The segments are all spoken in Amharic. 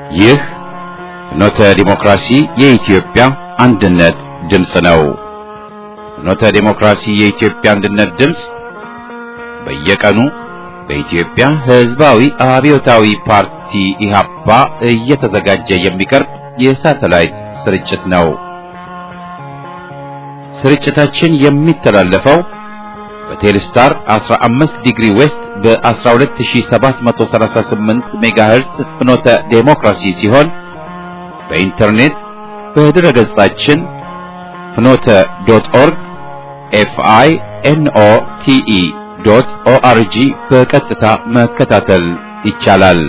ይህ ፍኖተ ዲሞክራሲ የኢትዮጵያ አንድነት ድምፅ ነው። ፍኖተ ዲሞክራሲ የኢትዮጵያ አንድነት ድምፅ በየቀኑ በኢትዮጵያ ሕዝባዊ አብዮታዊ ፓርቲ ኢህአፓ እየተዘጋጀ የሚቀርብ የሳተላይት ስርጭት ነው። ስርጭታችን የሚተላለፈው በቴሌስታር 15 ዲግሪ ዌስት በ12738 ሜጋሄርስ ፍኖተ ዴሞክራሲ ሲሆን በኢንተርኔት በድረ ገጻችን ፍኖተ ዶት ኦርግ ኤፍአይ ኤንኦ ቲኢ ዶት ኦአርጂ በቀጥታ መከታተል ይቻላል።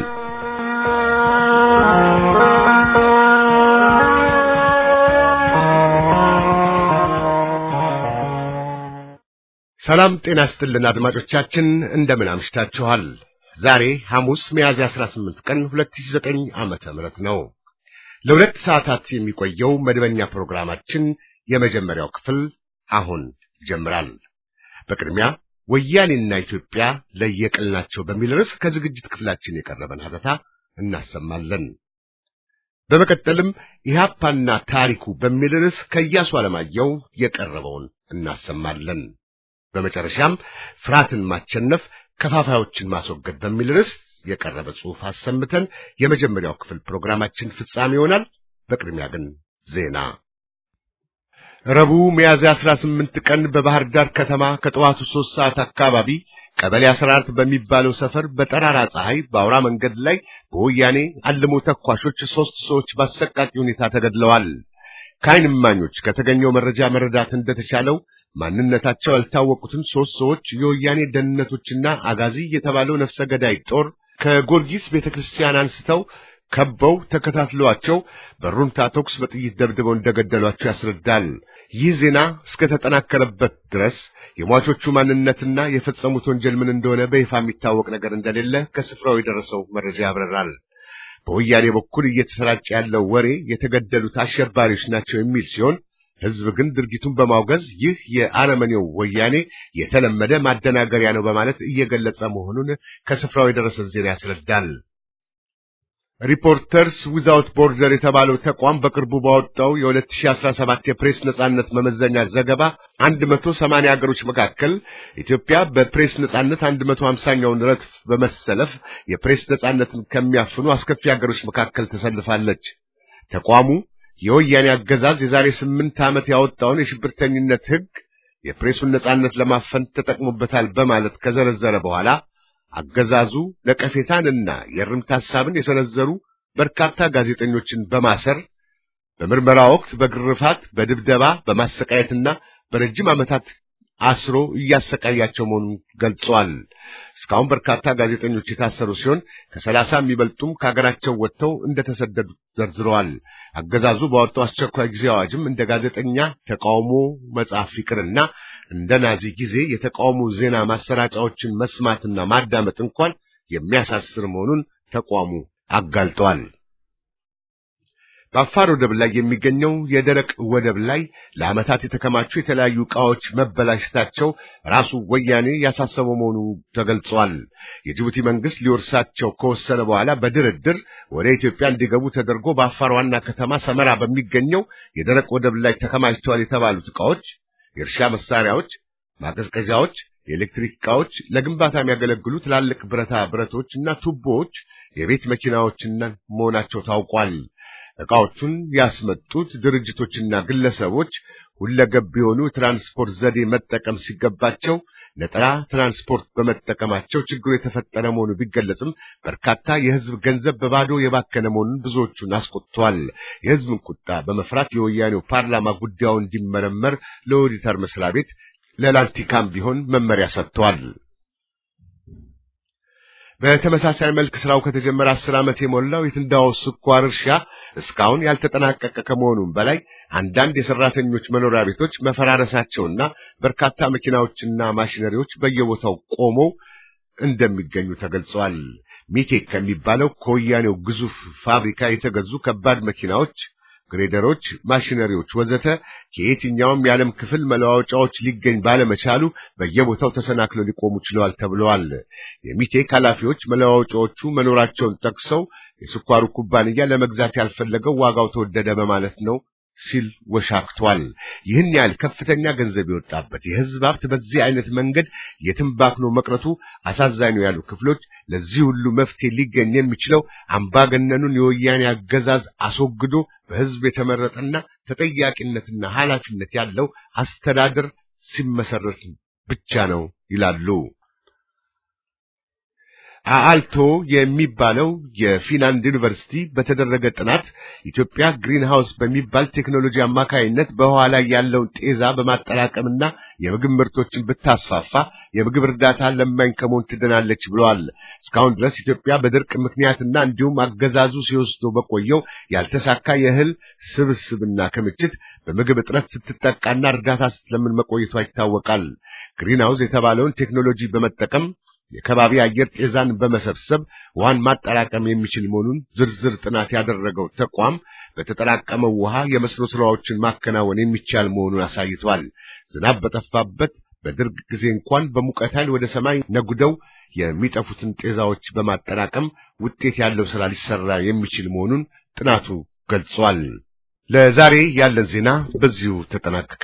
ሰላም ጤና ስጥልን አድማጮቻችን፣ እንደምን አምሽታችኋል? ዛሬ ሐሙስ ሚያዝያ 18 ቀን 2009 ዓመተ ምህረት ነው። ለሁለት ሰዓታት የሚቆየው መደበኛ ፕሮግራማችን የመጀመሪያው ክፍል አሁን ይጀምራል። በቅድሚያ ወያኔና ኢትዮጵያ ለየቅል ናቸው በሚል ርዕስ ከዝግጅት ክፍላችን የቀረበን ሀተታ እናሰማለን። በመቀጠልም ኢህአፓና ታሪኩ በሚል ርዕስ ከኢያሱ አለማየሁ የቀረበውን እናሰማለን። በመጨረሻም ፍርሃትን ማቸነፍ ከፋፋዮችን ማስወገድ በሚል ርዕስ የቀረበ ጽሑፍ አሰምተን የመጀመሪያው ክፍል ፕሮግራማችን ፍጻሜ ይሆናል። በቅድሚያ ግን ዜና። ረቡዕ ሚያዝያ 18 ቀን በባህር ዳር ከተማ ከጠዋቱ ሦስት ሰዓት አካባቢ ቀበሌ 14 በሚባለው ሰፈር በጠራራ ፀሐይ በአውራ መንገድ ላይ በወያኔ አልሞ ተኳሾች ሦስት ሰዎች በአሰቃቂ ሁኔታ ተገድለዋል። ከዓይን እማኞች ከተገኘው መረጃ መረዳት እንደተቻለው ማንነታቸው ያልታወቁትን ሦስት ሰዎች የወያኔ ደህንነቶችና አጋዚ የተባለው ነፍሰ ገዳይ ጦር ከጎርጊስ ቤተክርስቲያን አንስተው ከበው ተከታትለዋቸው በሩምታ ተኩስ በጥይት ደብድበው እንደገደሏቸው ያስረዳል። ይህ ዜና እስከተጠናከረበት ድረስ የሟቾቹ ማንነትና የፈጸሙት ወንጀል ምን እንደሆነ በይፋ የሚታወቅ ነገር እንደሌለ ከስፍራው የደረሰው መረጃ ያብራራል። በወያኔ በኩል እየተሰራጨ ያለው ወሬ የተገደሉት አሸባሪዎች ናቸው የሚል ሲሆን ሕዝብ ግን ድርጊቱን በማውገዝ ይህ የአረመኔው ወያኔ የተለመደ ማደናገሪያ ነው በማለት እየገለጸ መሆኑን ከስፍራው የደረሰን ዜና ያስረዳል። ሪፖርተርስ ዊዛውት ቦርደር የተባለው ተቋም በቅርቡ ባወጣው የ2017 የፕሬስ ነጻነት መመዘኛ ዘገባ 180 ሀገሮች መካከል ኢትዮጵያ በፕሬስ ነጻነት 150ኛውን ረድፍ በመሰለፍ የፕሬስ ነጻነትን ከሚያፍኑ አስከፊ ሀገሮች መካከል ተሰልፋለች። ተቋሙ የወያኔ አገዛዝ የዛሬ ስምንት ዓመት ያወጣውን የሽብርተኝነት ሕግ የፕሬሱን ነጻነት ለማፈን ተጠቅሞበታል በማለት ከዘረዘረ በኋላ አገዛዙ ነቀፌታንና የእርምት ሐሳብን የሰነዘሩ በርካታ ጋዜጠኞችን በማሰር በምርመራ ወቅት በግርፋት፣ በድብደባ፣ በማሰቃየትና በረጅም ዓመታት አስሮ እያሰቃያቸው መሆኑን ገልጿል። እስካሁን በርካታ ጋዜጠኞች የታሰሩ ሲሆን ከሰላሳ የሚበልጡም ከሀገራቸው ወጥተው እንደተሰደዱ ዘርዝረዋል። አገዛዙ ባወጣው አስቸኳይ ጊዜ አዋጅም እንደ ጋዜጠኛ ተቃውሞ መጻፍ ይቅርና እንደ ናዚ ጊዜ የተቃውሞ ዜና ማሰራጫዎችን መስማትና ማዳመጥ እንኳን የሚያሳስር መሆኑን ተቋሙ አጋልጧል። በአፋር ወደብ ላይ የሚገኘው የደረቅ ወደብ ላይ ለዓመታት የተከማቹ የተለያዩ ዕቃዎች መበላሸታቸው ራሱ ወያኔ ያሳሰበው መሆኑ ተገልጿል። የጅቡቲ መንግስት ሊወርሳቸው ከወሰነ በኋላ በድርድር ወደ ኢትዮጵያ እንዲገቡ ተደርጎ በአፋር ዋና ከተማ ሰመራ በሚገኘው የደረቅ ወደብ ላይ ተከማችተዋል የተባሉት ዕቃዎች የእርሻ መሳሪያዎች፣ ማቀዝቀዣዎች፣ የኤሌክትሪክ ዕቃዎች፣ ለግንባታ የሚያገለግሉ ትላልቅ ብረታ ብረቶች እና ቱቦዎች፣ የቤት መኪናዎችና መሆናቸው ታውቋል። ዕቃዎቹን ያስመጡት ድርጅቶችና ግለሰቦች ሁለገብ የሆኑ ትራንስፖርት ዘዴ መጠቀም ሲገባቸው ነጠላ ትራንስፖርት በመጠቀማቸው ችግሩ የተፈጠረ መሆኑ ቢገለጽም በርካታ የሕዝብ ገንዘብ በባዶ የባከነ መሆኑን ብዙዎቹን አስቆጥቷል። የሕዝብን ቁጣ በመፍራት የወያኔው ፓርላማ ጉዳዩ እንዲመረመር ለኦዲተር መስሪያ ቤት ለላንቲካም ቢሆን መመሪያ ሰጥቷል። በተመሳሳይ መልክ ስራው ከተጀመረ አስር ዓመት የሞላው የትንዳሆ ስኳር እርሻ እስካሁን ያልተጠናቀቀ ከመሆኑም በላይ አንዳንድ የሰራተኞች መኖሪያ ቤቶች መፈራረሳቸውና በርካታ መኪናዎችና ማሽነሪዎች በየቦታው ቆመው እንደሚገኙ ተገልጸዋል። ሚቴክ ከሚባለው ከወያኔው ግዙፍ ፋብሪካ የተገዙ ከባድ መኪናዎች ግሬደሮች፣ ማሽነሪዎች ወዘተ ከየትኛውም የዓለም ክፍል መለዋወጫዎች ሊገኝ ባለመቻሉ በየቦታው ተሰናክለው ሊቆሙ ችለዋል ተብለዋል። የሚቴክ ኃላፊዎች መለዋወጫዎቹ መኖራቸውን ጠቅሰው የስኳሩ ኩባንያ ለመግዛት ያልፈለገው ዋጋው ተወደደ በማለት ነው ሲል ወሻክቷል። ይህን ያህል ከፍተኛ ገንዘብ የወጣበት የሕዝብ ሀብት በዚህ አይነት መንገድ የትንባክኖ መቅረቱ አሳዛኝ ነው ያሉ ክፍሎች ለዚህ ሁሉ መፍትሄ ሊገኝ የሚችለው አምባገነኑን የወያኔ አገዛዝ አስወግዶ በሕዝብ የተመረጠና ተጠያቂነትና ኃላፊነት ያለው አስተዳደር ሲመሰረት ብቻ ነው ይላሉ። አአልቶ የሚባለው የፊንላንድ ዩኒቨርሲቲ በተደረገ ጥናት ኢትዮጵያ ግሪን ሃውስ በሚባል ቴክኖሎጂ አማካይነት በውሃ ላይ ያለውን ጤዛ በማጠራቀምና የምግብ ምርቶችን ብታስፋፋ የምግብ እርዳታ ለማኝ ከመሆን ትድናለች ብለዋል። እስካሁን ድረስ ኢትዮጵያ በድርቅ ምክንያትና እንዲሁም አገዛዙ ሲወስደው በቆየው ያልተሳካ የእህል ስብስብና ክምችት በምግብ እጥረት ስትጠቃና እርዳታ ስትለምን መቆየቷ ይታወቃል። ግሪን ሃውስ የተባለውን ቴክኖሎጂ በመጠቀም የከባቢ አየር ጤዛን በመሰብሰብ ውሃን ማጠራቀም የሚችል መሆኑን ዝርዝር ጥናት ያደረገው ተቋም በተጠራቀመው ውሃ የመስኖ ስራዎችን ማከናወን የሚቻል መሆኑን አሳይቷል። ዝናብ በጠፋበት በድርቅ ጊዜ እንኳን በሙቀት ኃይል ወደ ሰማይ ነጉደው የሚጠፉትን ጤዛዎች በማጠራቀም ውጤት ያለው ስራ ሊሰራ የሚችል መሆኑን ጥናቱ ገልጿል። ለዛሬ ያለን ዜና በዚሁ ተጠናቀቀ።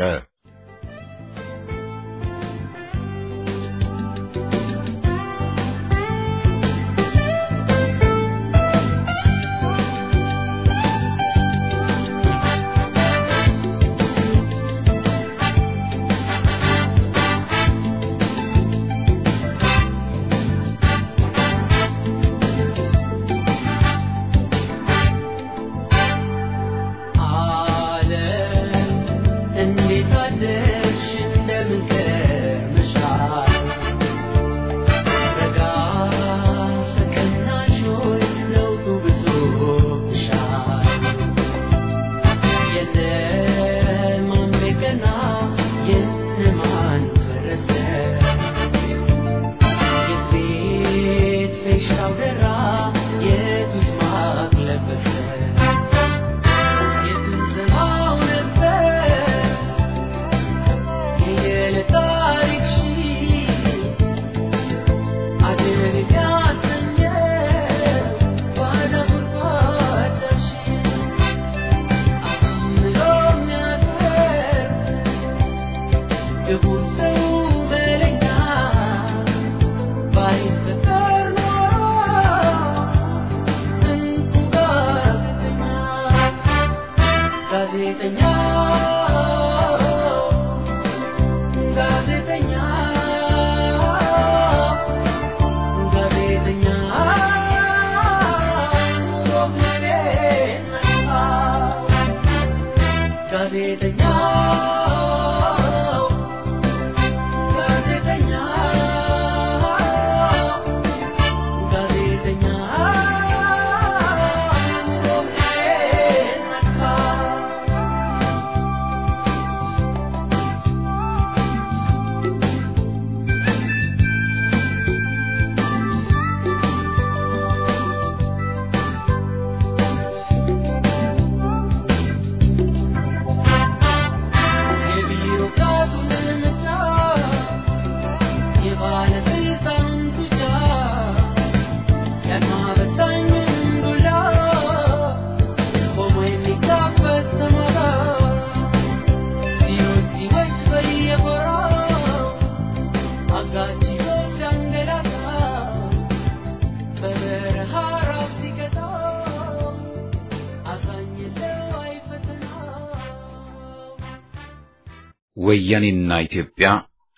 ወያኔና ኢትዮጵያ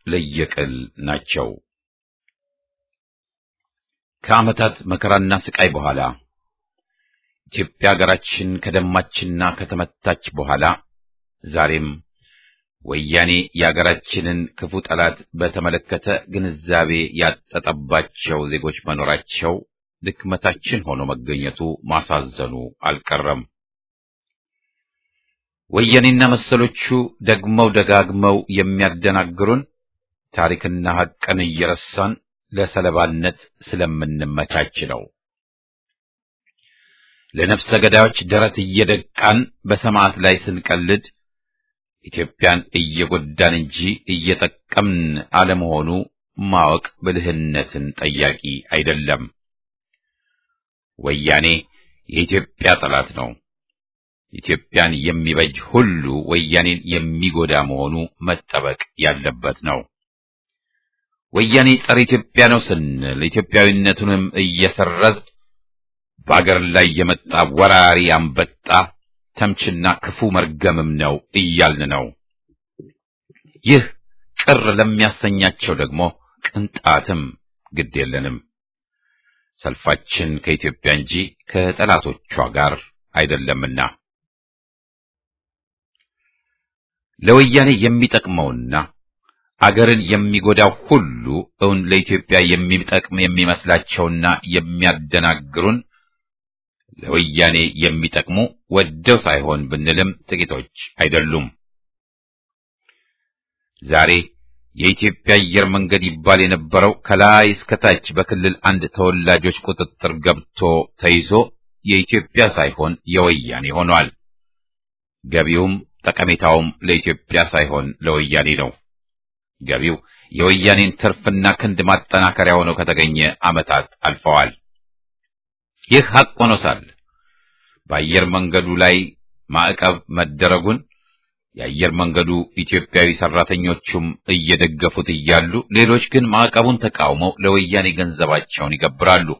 ለየቅል ናቸው። ከዓመታት መከራና ስቃይ በኋላ ኢትዮጵያ ሀገራችን ከደማችና ከተመታች በኋላ ዛሬም ወያኔ የሀገራችንን ክፉ ጠላት በተመለከተ ግንዛቤ ያጠጠባቸው ዜጎች መኖራቸው ድክመታችን ሆኖ መገኘቱ ማሳዘኑ አልቀረም። ወያኔና መሰሎቹ ደግመው ደጋግመው የሚያደናግሩን ታሪክና ሐቅን እየረሳን ለሰለባነት ስለምንመቻች ነው። ለነፍሰ ገዳዮች ደረት እየደቃን በሰማዕት ላይ ስንቀልድ ኢትዮጵያን እየጎዳን እንጂ እየጠቀምን አለመሆኑ ማወቅ ብልህነትን ጠያቂ አይደለም። ወያኔ የኢትዮጵያ ጠላት ነው። ኢትዮጵያን የሚበጅ ሁሉ ወያኔን የሚጎዳ መሆኑ መጠበቅ ያለበት ነው። ወያኔ ጸረ ኢትዮጵያ ነው ስንል ኢትዮጵያዊነቱንም እየሰረዝ በአገር ላይ የመጣ ወራሪ አንበጣ ተምችና ክፉ መርገምም ነው እያልን ነው። ይህ ቅር ለሚያሰኛቸው ደግሞ ቅንጣትም ግድ የለንም። ሰልፋችን ከኢትዮጵያ እንጂ ከጠላቶቿ ጋር አይደለምና ለወያኔ የሚጠቅመውና አገርን የሚጎዳው ሁሉ እውን ለኢትዮጵያ የሚጠቅም የሚመስላቸውና የሚያደናግሩን ለወያኔ የሚጠቅሙ ወደው ሳይሆን ብንልም ጥቂቶች አይደሉም። ዛሬ የኢትዮጵያ አየር መንገድ ይባል የነበረው ከላይ እስከታች በክልል አንድ ተወላጆች ቁጥጥር ገብቶ ተይዞ የኢትዮጵያ ሳይሆን የወያኔ ሆኗል። ገቢውም ጠቀሜታውም ለኢትዮጵያ ሳይሆን ለወያኔ ነው። ገቢው የወያኔን ትርፍና ክንድ ማጠናከሪያ ሆኖ ከተገኘ ዓመታት አልፈዋል። ይህ ሐቅ ሆኖ ሳለ በአየር መንገዱ ላይ ማዕቀብ መደረጉን የአየር መንገዱ ኢትዮጵያዊ ሰራተኞቹም እየደገፉት እያሉ ሌሎች ግን ማዕቀቡን ተቃውመው ለወያኔ ገንዘባቸውን ይገብራሉ።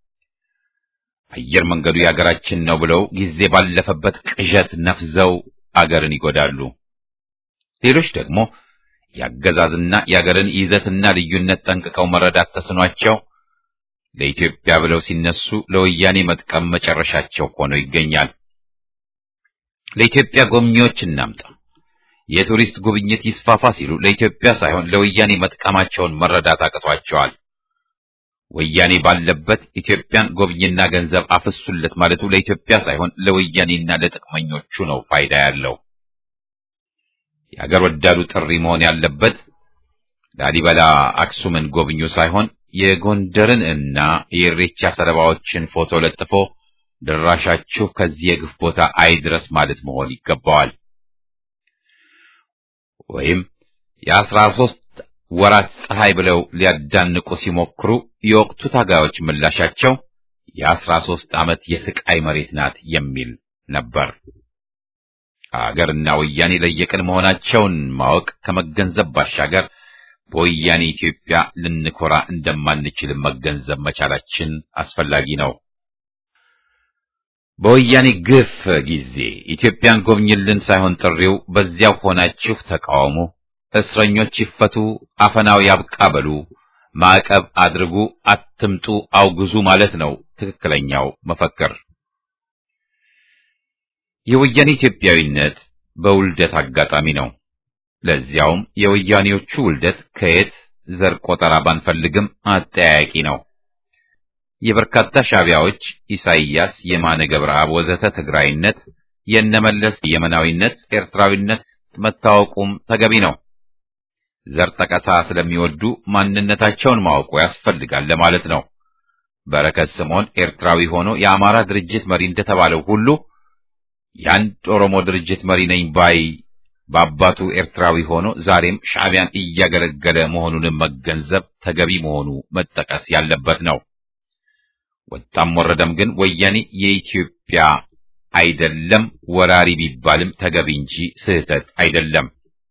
አየር መንገዱ የአገራችን ነው ብለው ጊዜ ባለፈበት ቅዠት ነፍዘው አገርን ይጎዳሉ። ሌሎች ደግሞ የአገዛዝና የአገርን ይዘትና ልዩነት ጠንቅቀው መረዳት ተስኗቸው ለኢትዮጵያ ብለው ሲነሱ ለወያኔ መጥቀም መጨረሻቸው ሆኖ ይገኛል። ለኢትዮጵያ ጎብኚዎች እናምጣ፣ የቱሪስት ጉብኝት ይስፋፋ ሲሉ ለኢትዮጵያ ሳይሆን ለወያኔ መጥቀማቸውን መረዳት አቅቷቸዋል። ወያኔ ባለበት ኢትዮጵያን ጎብኝና ገንዘብ አፍሱለት ማለቱ ለኢትዮጵያ ሳይሆን ለወያኔና ለጥቅመኞቹ ነው ፋይዳ ያለው። የአገር ወዳዱ ጥሪ መሆን ያለበት ላሊበላ አክሱምን ጎብኙ ሳይሆን የጎንደርን እና የኢሬቻ ሰለባዎችን ፎቶ ለጥፎ ድራሻችሁ ከዚህ የግፍ ቦታ አይድረስ ማለት መሆን ይገባዋል። ወይም የአስራ ሦስት ወራት ፀሐይ ብለው ሊያዳንቁ ሲሞክሩ የወቅቱ ታጋዮች ምላሻቸው የአስራ ሦስት ዓመት የስቃይ መሬት ናት የሚል ነበር። አገርና ወያኔ ለየቅል መሆናቸውን ማወቅ ከመገንዘብ ባሻገር በወያኔ ኢትዮጵያ ልንኮራ እንደማንችል መገንዘብ መቻላችን አስፈላጊ ነው። በወያኔ ግፍ ጊዜ ኢትዮጵያን ጎብኝልን ሳይሆን ጥሪው በዚያው ሆናችሁ ተቃውሙ፣ እስረኞች ይፈቱ፣ አፈናው ያብቃ በሉ፣ ማዕቀብ አድርጉ፣ አትምጡ፣ አውግዙ ማለት ነው ትክክለኛው መፈክር። የወያኔ ኢትዮጵያዊነት በውልደት አጋጣሚ ነው። ለዚያውም የወያኔዎቹ ውልደት ከየት ዘር ቆጠራ ባንፈልግም አጠያያቂ ነው። የበርካታ ሻዕቢያዎች ኢሳይያስ፣ የማነ ገብረአብ ወዘተ ትግራይነት፣ የነመለስ የመናዊነት፣ ኤርትራዊነት መታወቁም ተገቢ ነው። ዘር ጠቀሳ ስለሚወዱ ማንነታቸውን ማወቁ ያስፈልጋል ለማለት ነው። በረከት ስምዖን ኤርትራዊ ሆኖ የአማራ ድርጅት መሪ እንደተባለው ሁሉ የአንድ ኦሮሞ ድርጅት መሪ ነኝ ባይ በአባቱ ኤርትራዊ ሆኖ ዛሬም ሻዕቢያን እያገለገለ መሆኑንም መገንዘብ ተገቢ መሆኑ መጠቀስ ያለበት ነው። ወጣም ወረደም ግን ወያኔ የኢትዮጵያ አይደለም፣ ወራሪ ቢባልም ተገቢ እንጂ ስህተት አይደለም።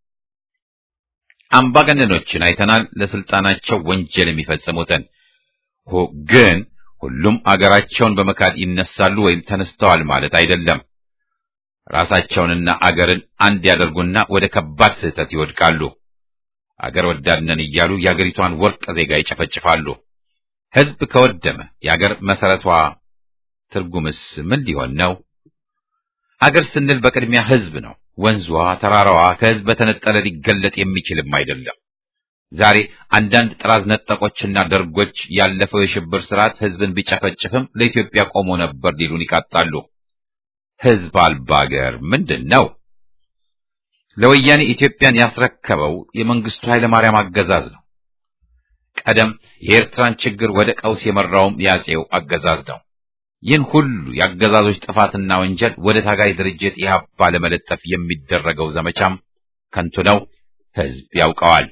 አምባገነኖችን አይተናል፣ ለስልጣናቸው ወንጀል የሚፈጽሙትን ግን ሁሉም አገራቸውን በመካድ ይነሳሉ ወይም ተነስተዋል ማለት አይደለም። ራሳቸውንና አገርን አንድ ያደርጉና ወደ ከባድ ስህተት ይወድቃሉ። አገር ወዳድነን እያሉ የአገሪቷን ወርቅ ዜጋ ይጨፈጭፋሉ። ሕዝብ ከወደመ የአገር መሰረቷ ትርጉምስ ምን ሊሆን ነው? አገር ስንል በቅድሚያ ሕዝብ ነው። ወንዟ፣ ተራራዋ ከሕዝብ በተነጠለ ሊገለጥ የሚችልም አይደለም። ዛሬ አንዳንድ ጥራዝ ነጠቆችና ደርጎች ያለፈው የሽብር ስርዓት ሕዝብን ቢጨፈጭፍም ለኢትዮጵያ ቆሞ ነበር ሊሉን ይቃጣሉ። ሕዝብ አልባ አገር ምንድን ነው? ለወያኔ ኢትዮጵያን ያስረከበው የመንግስቱ ኃይለማርያም አገዛዝ ነው። ቀደም የኤርትራን ችግር ወደ ቀውስ የመራውም ያጼው አገዛዝ ነው። ይህን ሁሉ የአገዛዞች ጥፋትና ወንጀል ወደ ታጋይ ድርጅት ኢህአፓ ለመለጠፍ የሚደረገው ዘመቻም ከንቱ ነው። ህዝብ ያውቀዋል።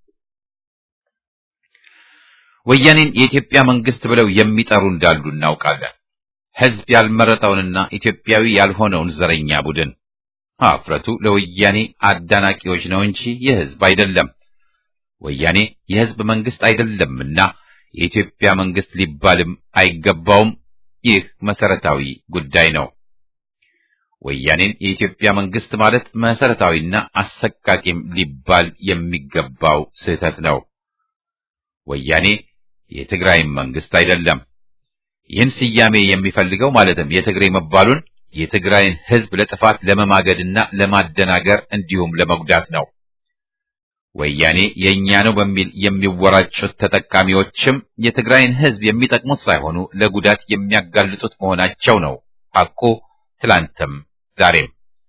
ወያኔን የኢትዮጵያ መንግስት ብለው የሚጠሩ እንዳሉ እናውቃለን። ህዝብ ያልመረጠውንና ኢትዮጵያዊ ያልሆነውን ዘረኛ ቡድን አፍረቱ ለወያኔ አዳናቂዎች ነው እንጂ የህዝብ አይደለም። ወያኔ የህዝብ መንግስት አይደለምና የኢትዮጵያ መንግስት ሊባልም አይገባውም። ይህ መሰረታዊ ጉዳይ ነው። ወያኔን የኢትዮጵያ መንግስት ማለት መሰረታዊና አሰቃቂም ሊባል የሚገባው ስህተት ነው። ወያኔ የትግራይም መንግስት አይደለም። ይህን ስያሜ የሚፈልገው ማለትም የትግሬ መባሉን የትግራይን ህዝብ ለጥፋት ለመማገድና ለማደናገር እንዲሁም ለመጉዳት ነው። ወያኔ የእኛ ነው በሚል የሚወራጩት ተጠቃሚዎችም የትግራይን ህዝብ የሚጠቅሙት ሳይሆኑ ለጉዳት የሚያጋልጡት መሆናቸው ነው ሐቁ ትላንትም ዛሬም።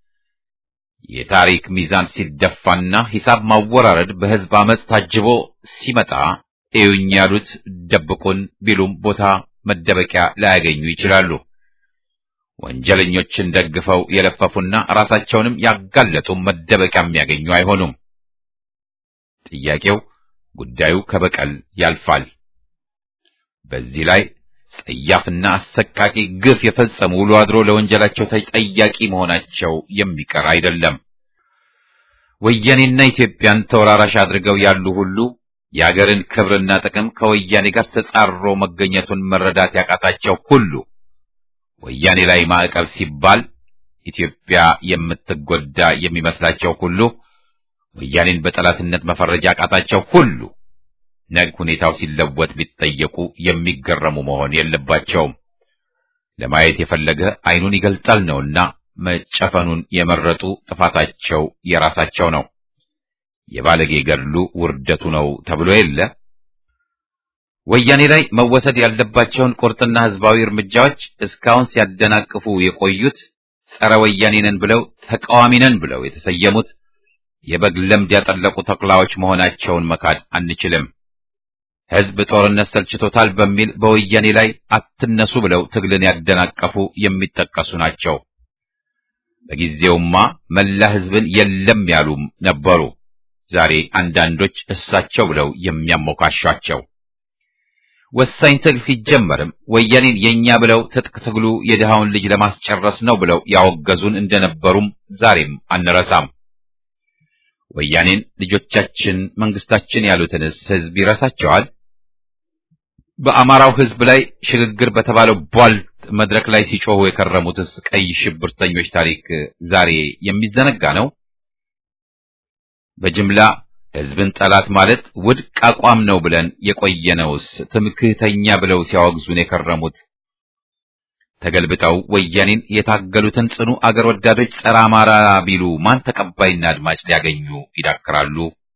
የታሪክ ሚዛን ሲደፋና ሂሳብ ማወራረድ በህዝብ አመፅ ታጅቦ ሲመጣ እዩኝ ያሉት ደብቁን ቢሉም ቦታ መደበቂያ ላያገኙ ይችላሉ። ወንጀለኞችን ደግፈው የለፈፉና ራሳቸውንም ያጋለጡ መደበቂያ የሚያገኙ አይሆኑም። ጥያቄው ጉዳዩ ከበቀል ያልፋል። በዚህ ላይ ጸያፍና አሰቃቂ ግፍ የፈጸሙ ውሎ አድሮ ለወንጀላቸው ተጠያቂ መሆናቸው የሚቀር አይደለም። ወያኔና ኢትዮጵያን ተወራራሽ አድርገው ያሉ ሁሉ የአገርን ክብርና ጥቅም ከወያኔ ጋር ተጻሮ መገኘቱን መረዳት ያቃታቸው ሁሉ ወያኔ ላይ ማዕቀብ ሲባል ኢትዮጵያ የምትጎዳ የሚመስላቸው ሁሉ ወያኔን በጠላትነት መፈረጃ ያቃታቸው ሁሉ ነገ ሁኔታው ሲለወጥ ቢጠየቁ የሚገረሙ መሆን የለባቸውም። ለማየት የፈለገ ዓይኑን ይገልጣል ነውና መጨፈኑን የመረጡ ጥፋታቸው የራሳቸው ነው። የባለጌ ገድሉ ውርደቱ ነው ተብሎ የለ። ወያኔ ላይ መወሰድ ያለባቸውን ቁርጥና ህዝባዊ እርምጃዎች እስካሁን ሲያደናቅፉ የቆዩት ጸረ ወያኔ ነን ብለው ተቃዋሚ ነን ብለው የተሰየሙት የበግ ለምድ ያጠለቁ ተኩላዎች መሆናቸውን መካድ አንችልም። ህዝብ ጦርነት ሰልችቶታል በሚል በወያኔ ላይ አትነሱ ብለው ትግልን ያደናቀፉ የሚጠቀሱ ናቸው። በጊዜውማ መላ ህዝብን የለም ያሉም ነበሩ። ዛሬ አንዳንዶች እሳቸው ብለው የሚያሞካሿቸው ወሳኝ ትግል ሲጀመርም ወያኔን የኛ ብለው ትጥቅ ትግሉ የድሃውን ልጅ ለማስጨረስ ነው ብለው ያወገዙን እንደነበሩም ዛሬም አንረሳም። ወያኔን ልጆቻችን መንግስታችን ያሉትንስ ህዝብ ይረሳቸዋል? በአማራው ህዝብ ላይ ሽግግር በተባለው ቧልት መድረክ ላይ ሲጮሁ የከረሙትስ ቀይ ሽብርተኞች ታሪክ ዛሬ የሚዘነጋ ነው? በጅምላ ህዝብን ጠላት ማለት ውድቅ አቋም ነው ብለን የቆየነውስ ትምክህተኛ ብለው ሲያወግዙን የከረሙት ተገልብጠው ወያኔን የታገሉትን ጽኑ አገር ወዳዶች ጸረ አማራ ቢሉ ማን ተቀባይና አድማጭ ሊያገኙ ይዳክራሉ?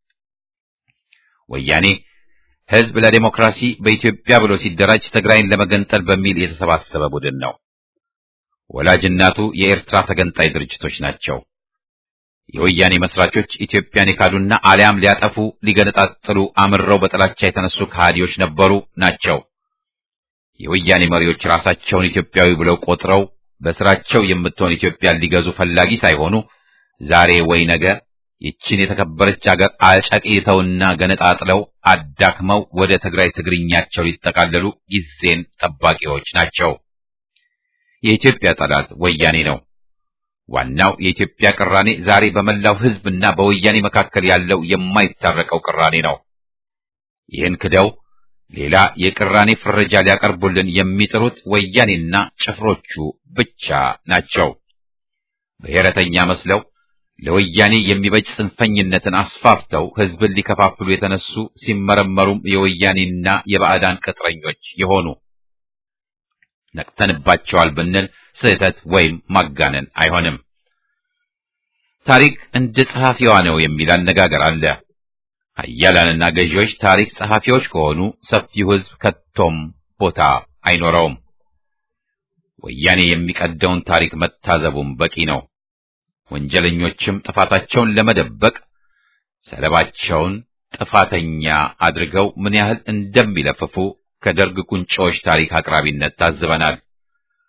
ወያኔ ህዝብ ለዴሞክራሲ በኢትዮጵያ ብሎ ሲደራጅ ትግራይን ለመገንጠል በሚል የተሰባሰበ ቡድን ነው። ወላጅ እናቱ የኤርትራ ተገንጣይ ድርጅቶች ናቸው። የወያኔ መስራቾች ኢትዮጵያን የካዱና አሊያም ሊያጠፉ ሊገነጣጥሉ አምረው በጥላቻ የተነሱ ከሃዲዎች ነበሩ ናቸው። የወያኔ መሪዎች ራሳቸውን ኢትዮጵያዊ ብለው ቆጥረው በስራቸው የምትሆን ኢትዮጵያን ሊገዙ ፈላጊ ሳይሆኑ ዛሬ ወይ ነገ ይችን የተከበረች አገር አጨቅይተውና ገነጣጥለው አዳክመው ወደ ትግራይ ትግርኛቸው ሊጠቃለሉ ጊዜን ጠባቂዎች ናቸው። የኢትዮጵያ ጠላት ወያኔ ነው። ዋናው የኢትዮጵያ ቅራኔ ዛሬ በመላው ህዝብና በወያኔ መካከል ያለው የማይታረቀው ቅራኔ ነው። ይህን ክደው ሌላ የቅራኔ ፍረጃ ሊያቀርቡልን የሚጥሩት ወያኔና ጭፍሮቹ ብቻ ናቸው። ብሔረተኛ መስለው ለወያኔ የሚበጅ ጽንፈኝነትን አስፋፍተው ህዝብን ሊከፋፍሉ የተነሱ ሲመረመሩም የወያኔና የባዕዳን ቅጥረኞች የሆኑ ነቅተንባቸዋል ብንል ስህተት ወይም ማጋነን አይሆንም። ታሪክ እንደ ጸሐፊዋ ነው የሚል አነጋገር አለ። ኃያላንና ገዢዎች ታሪክ ጸሐፊዎች ከሆኑ ሰፊው ህዝብ ከቶም ቦታ አይኖረውም። ወያኔ የሚቀደውን ታሪክ መታዘቡም በቂ ነው። ወንጀለኞችም ጥፋታቸውን ለመደበቅ ሰለባቸውን ጥፋተኛ አድርገው ምን ያህል እንደሚለፍፉ ከደርግ ቁንጮዎች ታሪክ አቅራቢነት ታዝበናል።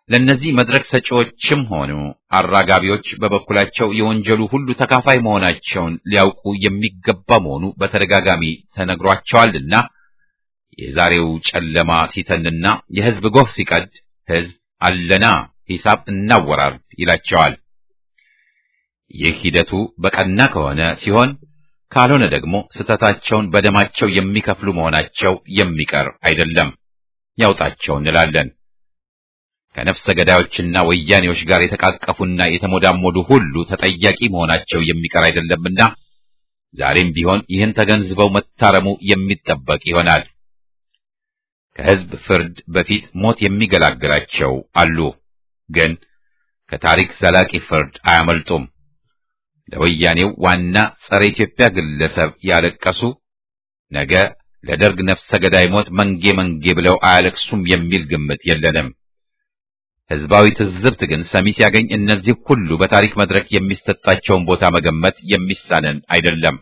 ለእነዚህ መድረክ ሰጪዎችም ሆኑ አራጋቢዎች በበኩላቸው የወንጀሉ ሁሉ ተካፋይ መሆናቸውን ሊያውቁ የሚገባ መሆኑ በተደጋጋሚ ተነግሯቸዋልና የዛሬው ጨለማ ሲተንና የሕዝብ ጎህ ሲቀድ ሕዝብ አለና ሂሳብ እናወራርድ ይላቸዋል። ይህ ሂደቱ በቀና ከሆነ ሲሆን ካልሆነ ደግሞ ስህተታቸውን በደማቸው የሚከፍሉ መሆናቸው የሚቀር አይደለም። ያውጣቸው እንላለን። ከነፍሰ ገዳዮችና ወያኔዎች ጋር የተቃቀፉና የተሞዳሞዱ ሁሉ ተጠያቂ መሆናቸው የሚቀር አይደለምና ዛሬም ቢሆን ይህን ተገንዝበው መታረሙ የሚጠበቅ ይሆናል። ከሕዝብ ፍርድ በፊት ሞት የሚገላግላቸው አሉ፣ ግን ከታሪክ ዘላቂ ፍርድ አያመልጡም። ለወያኔው ዋና ጸረ ኢትዮጵያ ግለሰብ ያለቀሱ ነገ ለደርግ ነፍሰ ገዳይ ሞት መንጌ መንጌ ብለው አያለቅሱም የሚል ግምት የለንም። ሕዝባዊ ትዝብት ግን ሰሚ ሲያገኝ እነዚህ ሁሉ በታሪክ መድረክ የሚሰጣቸውን ቦታ መገመት የሚሳነን አይደለም።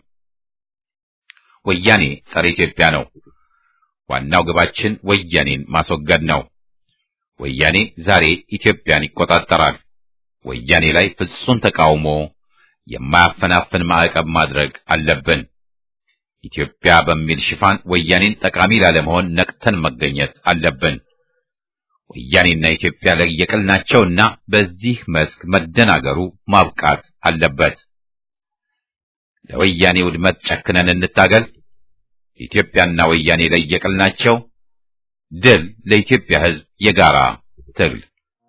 ወያኔ ጸረ ኢትዮጵያ ነው። ዋናው ግባችን ወያኔን ማስወገድ ነው። ወያኔ ዛሬ ኢትዮጵያን ይቆጣጠራል። ወያኔ ላይ ፍጹም ተቃውሞ የማያፈናፍን ማዕቀብ ማድረግ አለብን። ኢትዮጵያ በሚል ሽፋን ወያኔን ጠቃሚ ላለመሆን ነቅተን መገኘት አለብን። ወያኔና ኢትዮጵያ ለየቅል ናቸውና በዚህ መስክ መደናገሩ ማብቃት አለበት። ለወያኔ ውድመት ጨክነን እንታገል። ኢትዮጵያና ወያኔ ለየቅል ናቸው። ድል ለኢትዮጵያ ሕዝብ የጋራ ትግል።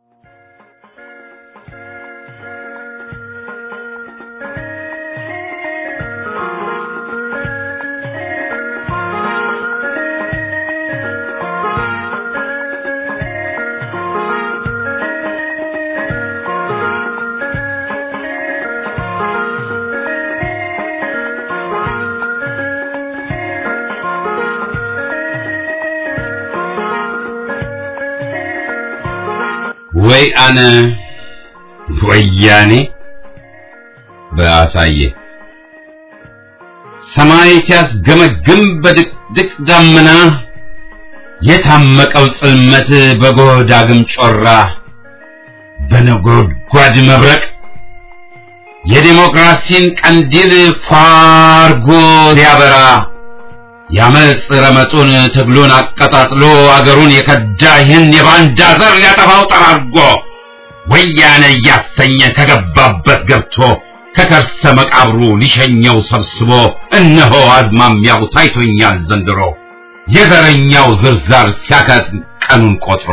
ወይ አነ ወያኔ በአሳየ ሰማይ ሲያስገመግም በድቅድቅ ዳመና የታመቀው ጽልመት በጎህ ዳግም ጮራ በነጎድጓድ መብረቅ የዴሞክራሲን ቀንዲል ፋርጎ ሊያበራ ያመጽ ረመጡን ትግሉን አቀጣጥሎ አገሩን የከዳ ይህን የባንዳ ዘር ሊያጠፋው ጠራርጎ ወያኔ እያሰኘ ከገባበት ገብቶ ከከርሰ መቃብሩ ሊሸኘው ሰብስቦ እነሆ አዝማሚያው ታይቶኛል ዘንድሮ የዘረኛው ዝርዛር ሲያከት ቀኑን ቆጥሮ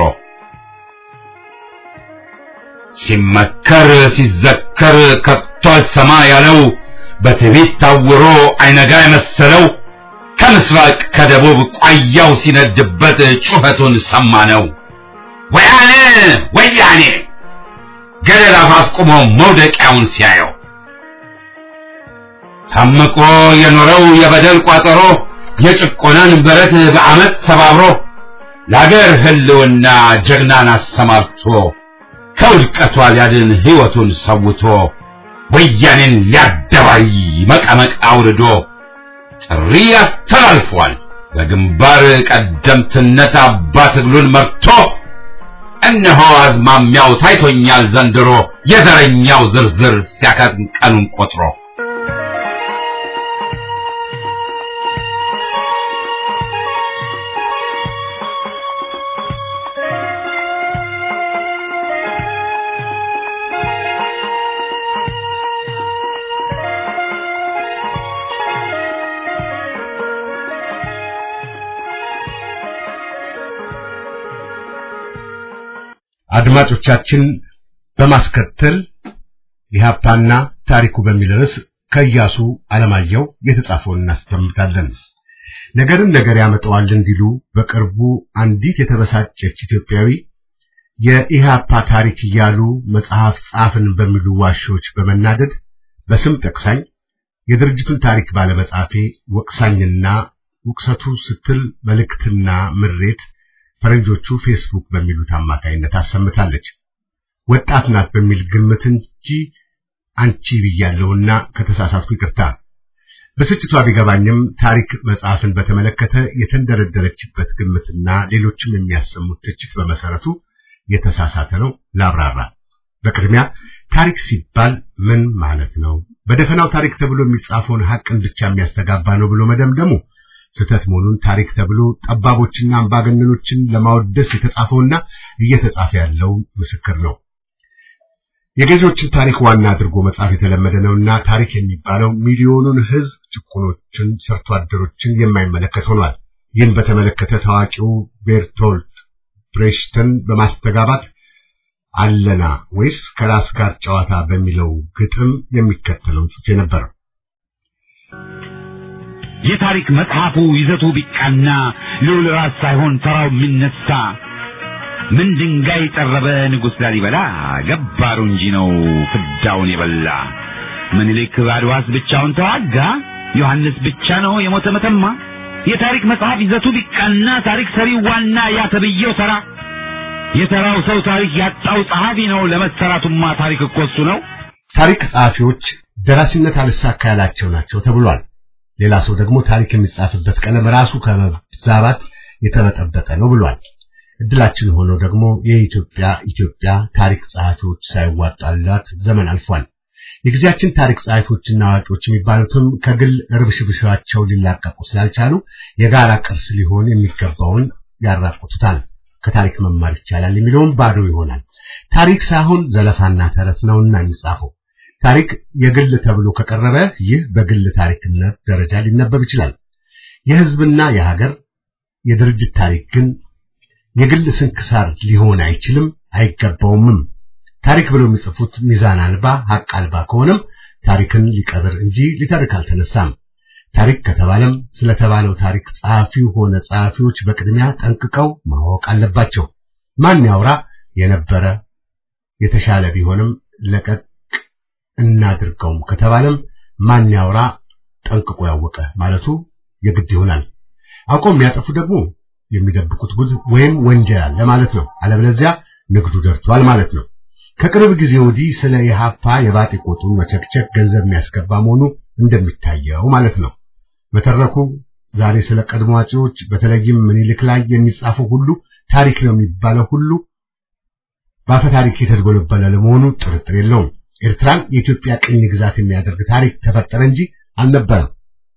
ሲመከር ሲዘከር ከቶ አልሰማ ያለው በትዕቢት ታውሮ አይነጋ የመሰለው ከምስራቅ ከደቡብ ቋያው ሲነድበት ጩኸቱን ሰማነው። ወያኔ ወያኔ ገደል አፋፍ ቆሞ መውደቂያውን ሲያየው ታምቆ የኖረው የበደል ቋጠሮ የጭቆናን በረት በአመት ሰባብሮ ለአገር ህልውና ጀግናን አሰማርቶ ከውድቀቷ ሊያድን ሕይወቱን ሰውቶ ወያኔን ሊያደባይ መቀመቅ አውርዶ ጥሪ አስተላልፏል። በግንባር ቀደምትነት አባ ትግሉን መርቶ እነሆ አዝማሚያው ታይቶኛል ዘንድሮ የዘረኛው ዝርዝር ሲያከትም ቀኑን ቆጥሮ አድማጮቻችን በማስከተል ኢህአፓና ታሪኩ በሚል ርዕስ ከኢያሱ አለማየሁ የተጻፈውን እናስደምጣለን። ነገርን ነገር ያመጣዋል እንዲሉ በቅርቡ አንዲት የተበሳጨች ኢትዮጵያዊ የኢህአፓ ታሪክ እያሉ መጽሐፍ ጻፍን በሚሉ ዋሾች በመናደድ በስም ጠቅሳኝ የድርጅቱን ታሪክ ባለመጻፌ ወቅሳኝና ውቅሰቱ ስትል መልእክትና ምሬት ፈረንጆቹ ፌስቡክ በሚሉት አማካይነት አሰምታለች። ወጣት ናት በሚል ግምት እንጂ አንቺ ብያለሁና ከተሳሳትኩ ይቅርታ። ብስጭቷ ቢገባኝም ታሪክ መጽሐፍን በተመለከተ የተንደረደረችበት ግምትና ሌሎችም የሚያሰሙት ትችት በመሰረቱ የተሳሳተ ነው ላብራራ። በቅድሚያ ታሪክ ሲባል ምን ማለት ነው? በደፈናው ታሪክ ተብሎ የሚጻፈውን ሐቅን ብቻ የሚያስተጋባ ነው ብሎ መደምደሙ ስህተት መሆኑን ታሪክ ተብሎ ጠባቦችና አምባገነኖችን ለማወደስ የተጻፈውና እየተጻፈ ያለው ምስክር ነው። የገዢዎችን ታሪክ ዋና አድርጎ መጻፍ የተለመደ ነውና ታሪክ የሚባለው ሚሊዮኑን ሕዝብ ጭቁኖችን፣ ሰርቶ አደሮችን የማይመለከት ሆኗል። ይህን በተመለከተ ታዋቂው ቤርቶልት ብሬሽተን በማስተጋባት አለና ወይስ ከራስ ጋር ጨዋታ በሚለው ግጥም የሚከተለውን ጽፌ ነበር። የታሪክ መጽሐፉ ይዘቱ ቢቃና ልዑል ራስ ሳይሆን ተራው የሚነሳ ምን ድንጋይ ጠረበ ንጉሥ ላሊበላ ገባሩ እንጂ ነው ፍዳውን የበላ ምኒልክ አድዋስ ብቻውን ተዋጋ ዮሐንስ ብቻ ነው የሞተ መተማ የታሪክ መጽሐፍ ይዘቱ ቢቃና ታሪክ ሰሪው ዋና ያ ተብዬው ተራ የተራው ሰው ታሪክ ያጣው ጸሐፊ ነው ለመሰራቱማ ታሪክ እኮ እሱ ነው ታሪክ ጸሐፊዎች ደራሲነት አልሳካ ያላቸው ናቸው ተብሏል። ሌላ ሰው ደግሞ ታሪክ የሚጻፍበት ቀለም ራሱ ከመዛባት የተበጠበጠ ነው ብሏል። እድላችን ሆኖ ደግሞ የኢትዮጵያ ኢትዮጵያ ታሪክ ጸሐፊዎች ሳይዋጣላት ዘመን አልፏል። የጊዜያችን ታሪክ ጸሐፊዎችና አዋቂዎች የሚባሉትም ከግል ርብሽብሻቸው ሊላቀቁ ስላልቻሉ የጋራ ቅርስ ሊሆን የሚገባውን ያራቁቱታል። ከታሪክ መማር ይቻላል የሚለውም ባዶ ይሆናል። ታሪክ ሳይሆን ዘለፋና ተረት ነውና የሚጻፈው። ታሪክ የግል ተብሎ ከቀረበ ይህ በግል ታሪክነት ደረጃ ሊነበብ ይችላል። የሕዝብና የሀገር የድርጅት ታሪክ ግን የግል ስንክሳር ሊሆን አይችልም፣ አይገባውምም። ታሪክ ብለው የሚጽፉት ሚዛን አልባ ሀቅ አልባ ከሆነም ታሪክን ሊቀብር እንጂ ሊተርክ አልተነሳም። ታሪክ ከተባለም ስለተባለው ታሪክ ጸሐፊው ሆነ ጸሐፊዎች በቅድሚያ ጠንቅቀው ማወቅ አለባቸው። ማን ያውራ የነበረ የተሻለ ቢሆንም ለቀቅ እናድርገውም ከተባለም ማን ያውራ ጠንቅቆ ያወቀ ማለቱ የግድ ይሆናል። አውቀው የሚያጠፉ ደግሞ የሚደብቁት ጉድ ወይም ወንጀል አለ ማለት ነው። አለበለዚያ ንግዱ ደርቷል ማለት ነው። ከቅርብ ጊዜ ወዲህ ስለ ኢህአፓ የባጤ ቆጡን መቸክቸክ ገንዘብ የሚያስገባ መሆኑ እንደሚታየው ማለት ነው። በተረኩ ዛሬ ስለ ቀድሞ አጼዎች በተለይም ምኒልክ ላይ የሚጻፈው ሁሉ ታሪክ ነው የሚባለው ሁሉ በአፈ ታሪክ የተደጎለበለ ለመሆኑ ጥርጥር የለውም። ኤርትራን የኢትዮጵያ ቅኝ ግዛት የሚያደርግ ታሪክ ተፈጠረ እንጂ አልነበረም።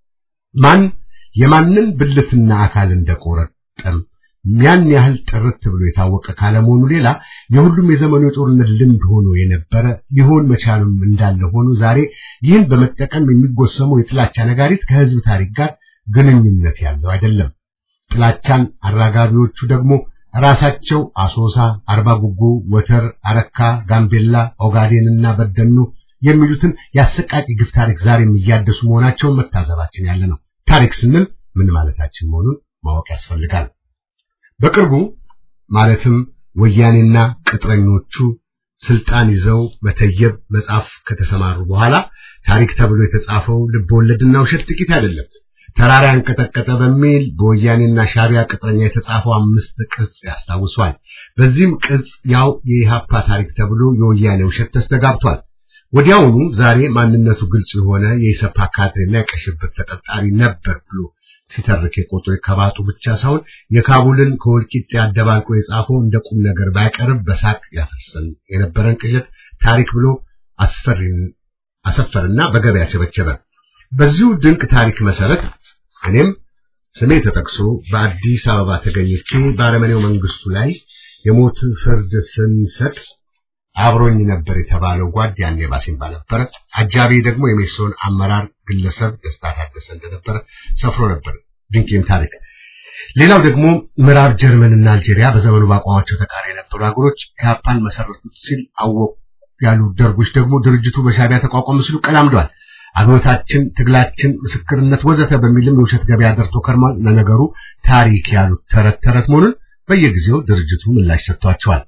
ማን የማንን ብልትና አካል እንደቆረጠም ያን ያህል ጥርት ብሎ የታወቀ ካለመሆኑ ሌላ የሁሉም የዘመኑ የጦርነት ልምድ ሆኖ የነበረ ሊሆን መቻሉም እንዳለ ሆኖ ዛሬ ይህን በመጠቀም የሚጎሰመው የጥላቻ ነጋሪት ከሕዝብ ታሪክ ጋር ግንኙነት ያለው አይደለም። ጥላቻን አራጋቢዎቹ ደግሞ ራሳቸው አሶሳ፣ አርባ ጉጉ፣ ወተር፣ አረካ፣ ጋምቤላ፣ ኦጋዴንና በደኑ የሚሉትን የአሰቃቂ ግፍ ታሪክ ዛሬም እያደሱ መሆናቸውን መታዘባችን ያለ ነው። ታሪክ ስንል ምን ማለታችን መሆኑን ማወቅ ያስፈልጋል። በቅርቡ ማለትም ወያኔና ቅጥረኞቹ ስልጣን ይዘው መተየብ መጻፍ ከተሰማሩ በኋላ ታሪክ ተብሎ የተጻፈው ልብወለድና ውሸት ጥቂት አይደለም። ተራራ ያንቀጠቀጠ በሚል በወያኔና ሻቢያ ቅጥረኛ የተጻፈው አምስት ቅጽ ያስታውሷል። በዚህም ቅጽ ያው የኢሃፓ ታሪክ ተብሎ የወያኔ ውሸት ተስተጋብቷል። ወዲያውኑ ዛሬ ማንነቱ ግልጽ የሆነ የኢሰፓ ካድሬና የቀሽብር ተጠርጣሪ ነበር ብሎ ሲተርክ የቆጠው ከባጡ ብቻ ሳይሆን የካቡልን ከወልቂጤ አደባልቆ የጻፈው እንደ ቁም ነገር ባይቀርብ በሳቅ ያፈሰን የነበረን ቅዠት ታሪክ ብሎ አስፈሪን አሰፈርና በገበያ ቸበቸበ። በዚሁ ድንቅ ታሪክ መሰረት እኔም ስሜ ተጠቅሶ በአዲስ አበባ ተገኝቼ በአረመኔው መንግስቱ ላይ የሞት ፍርድ ስንሰጥ አብሮኝ ነበር የተባለው ጓድ ያኔ ባሲምባ ነበረ። አጃቢ ደግሞ የሜሶን አመራር ግለሰብ ደስታ ታደሰ እንደነበረ ሰፍሮ ነበር። ድንቅም ታሪክ። ሌላው ደግሞ ምዕራብ ጀርመንና አልጄሪያ በዘመኑ በአቋማቸው ተቃሪ የነበሩ ሀገሮች ኢህአፓን መሰረቱት ሲል አወቁ ያሉ ደርጎች ደግሞ ድርጅቱ በሻቢያ ተቋቋመ ሲሉ ቀላምደዋል። አብዮታችን፣ ትግላችን፣ ምስክርነት ወዘተ በሚልም የውሸት ገበያ ደርቶ ከርሟል። ለነገሩ ታሪክ ያሉት ተረት ተረት መሆኑን በየጊዜው ድርጅቱ ምላሽ ሰጥቷቸዋል።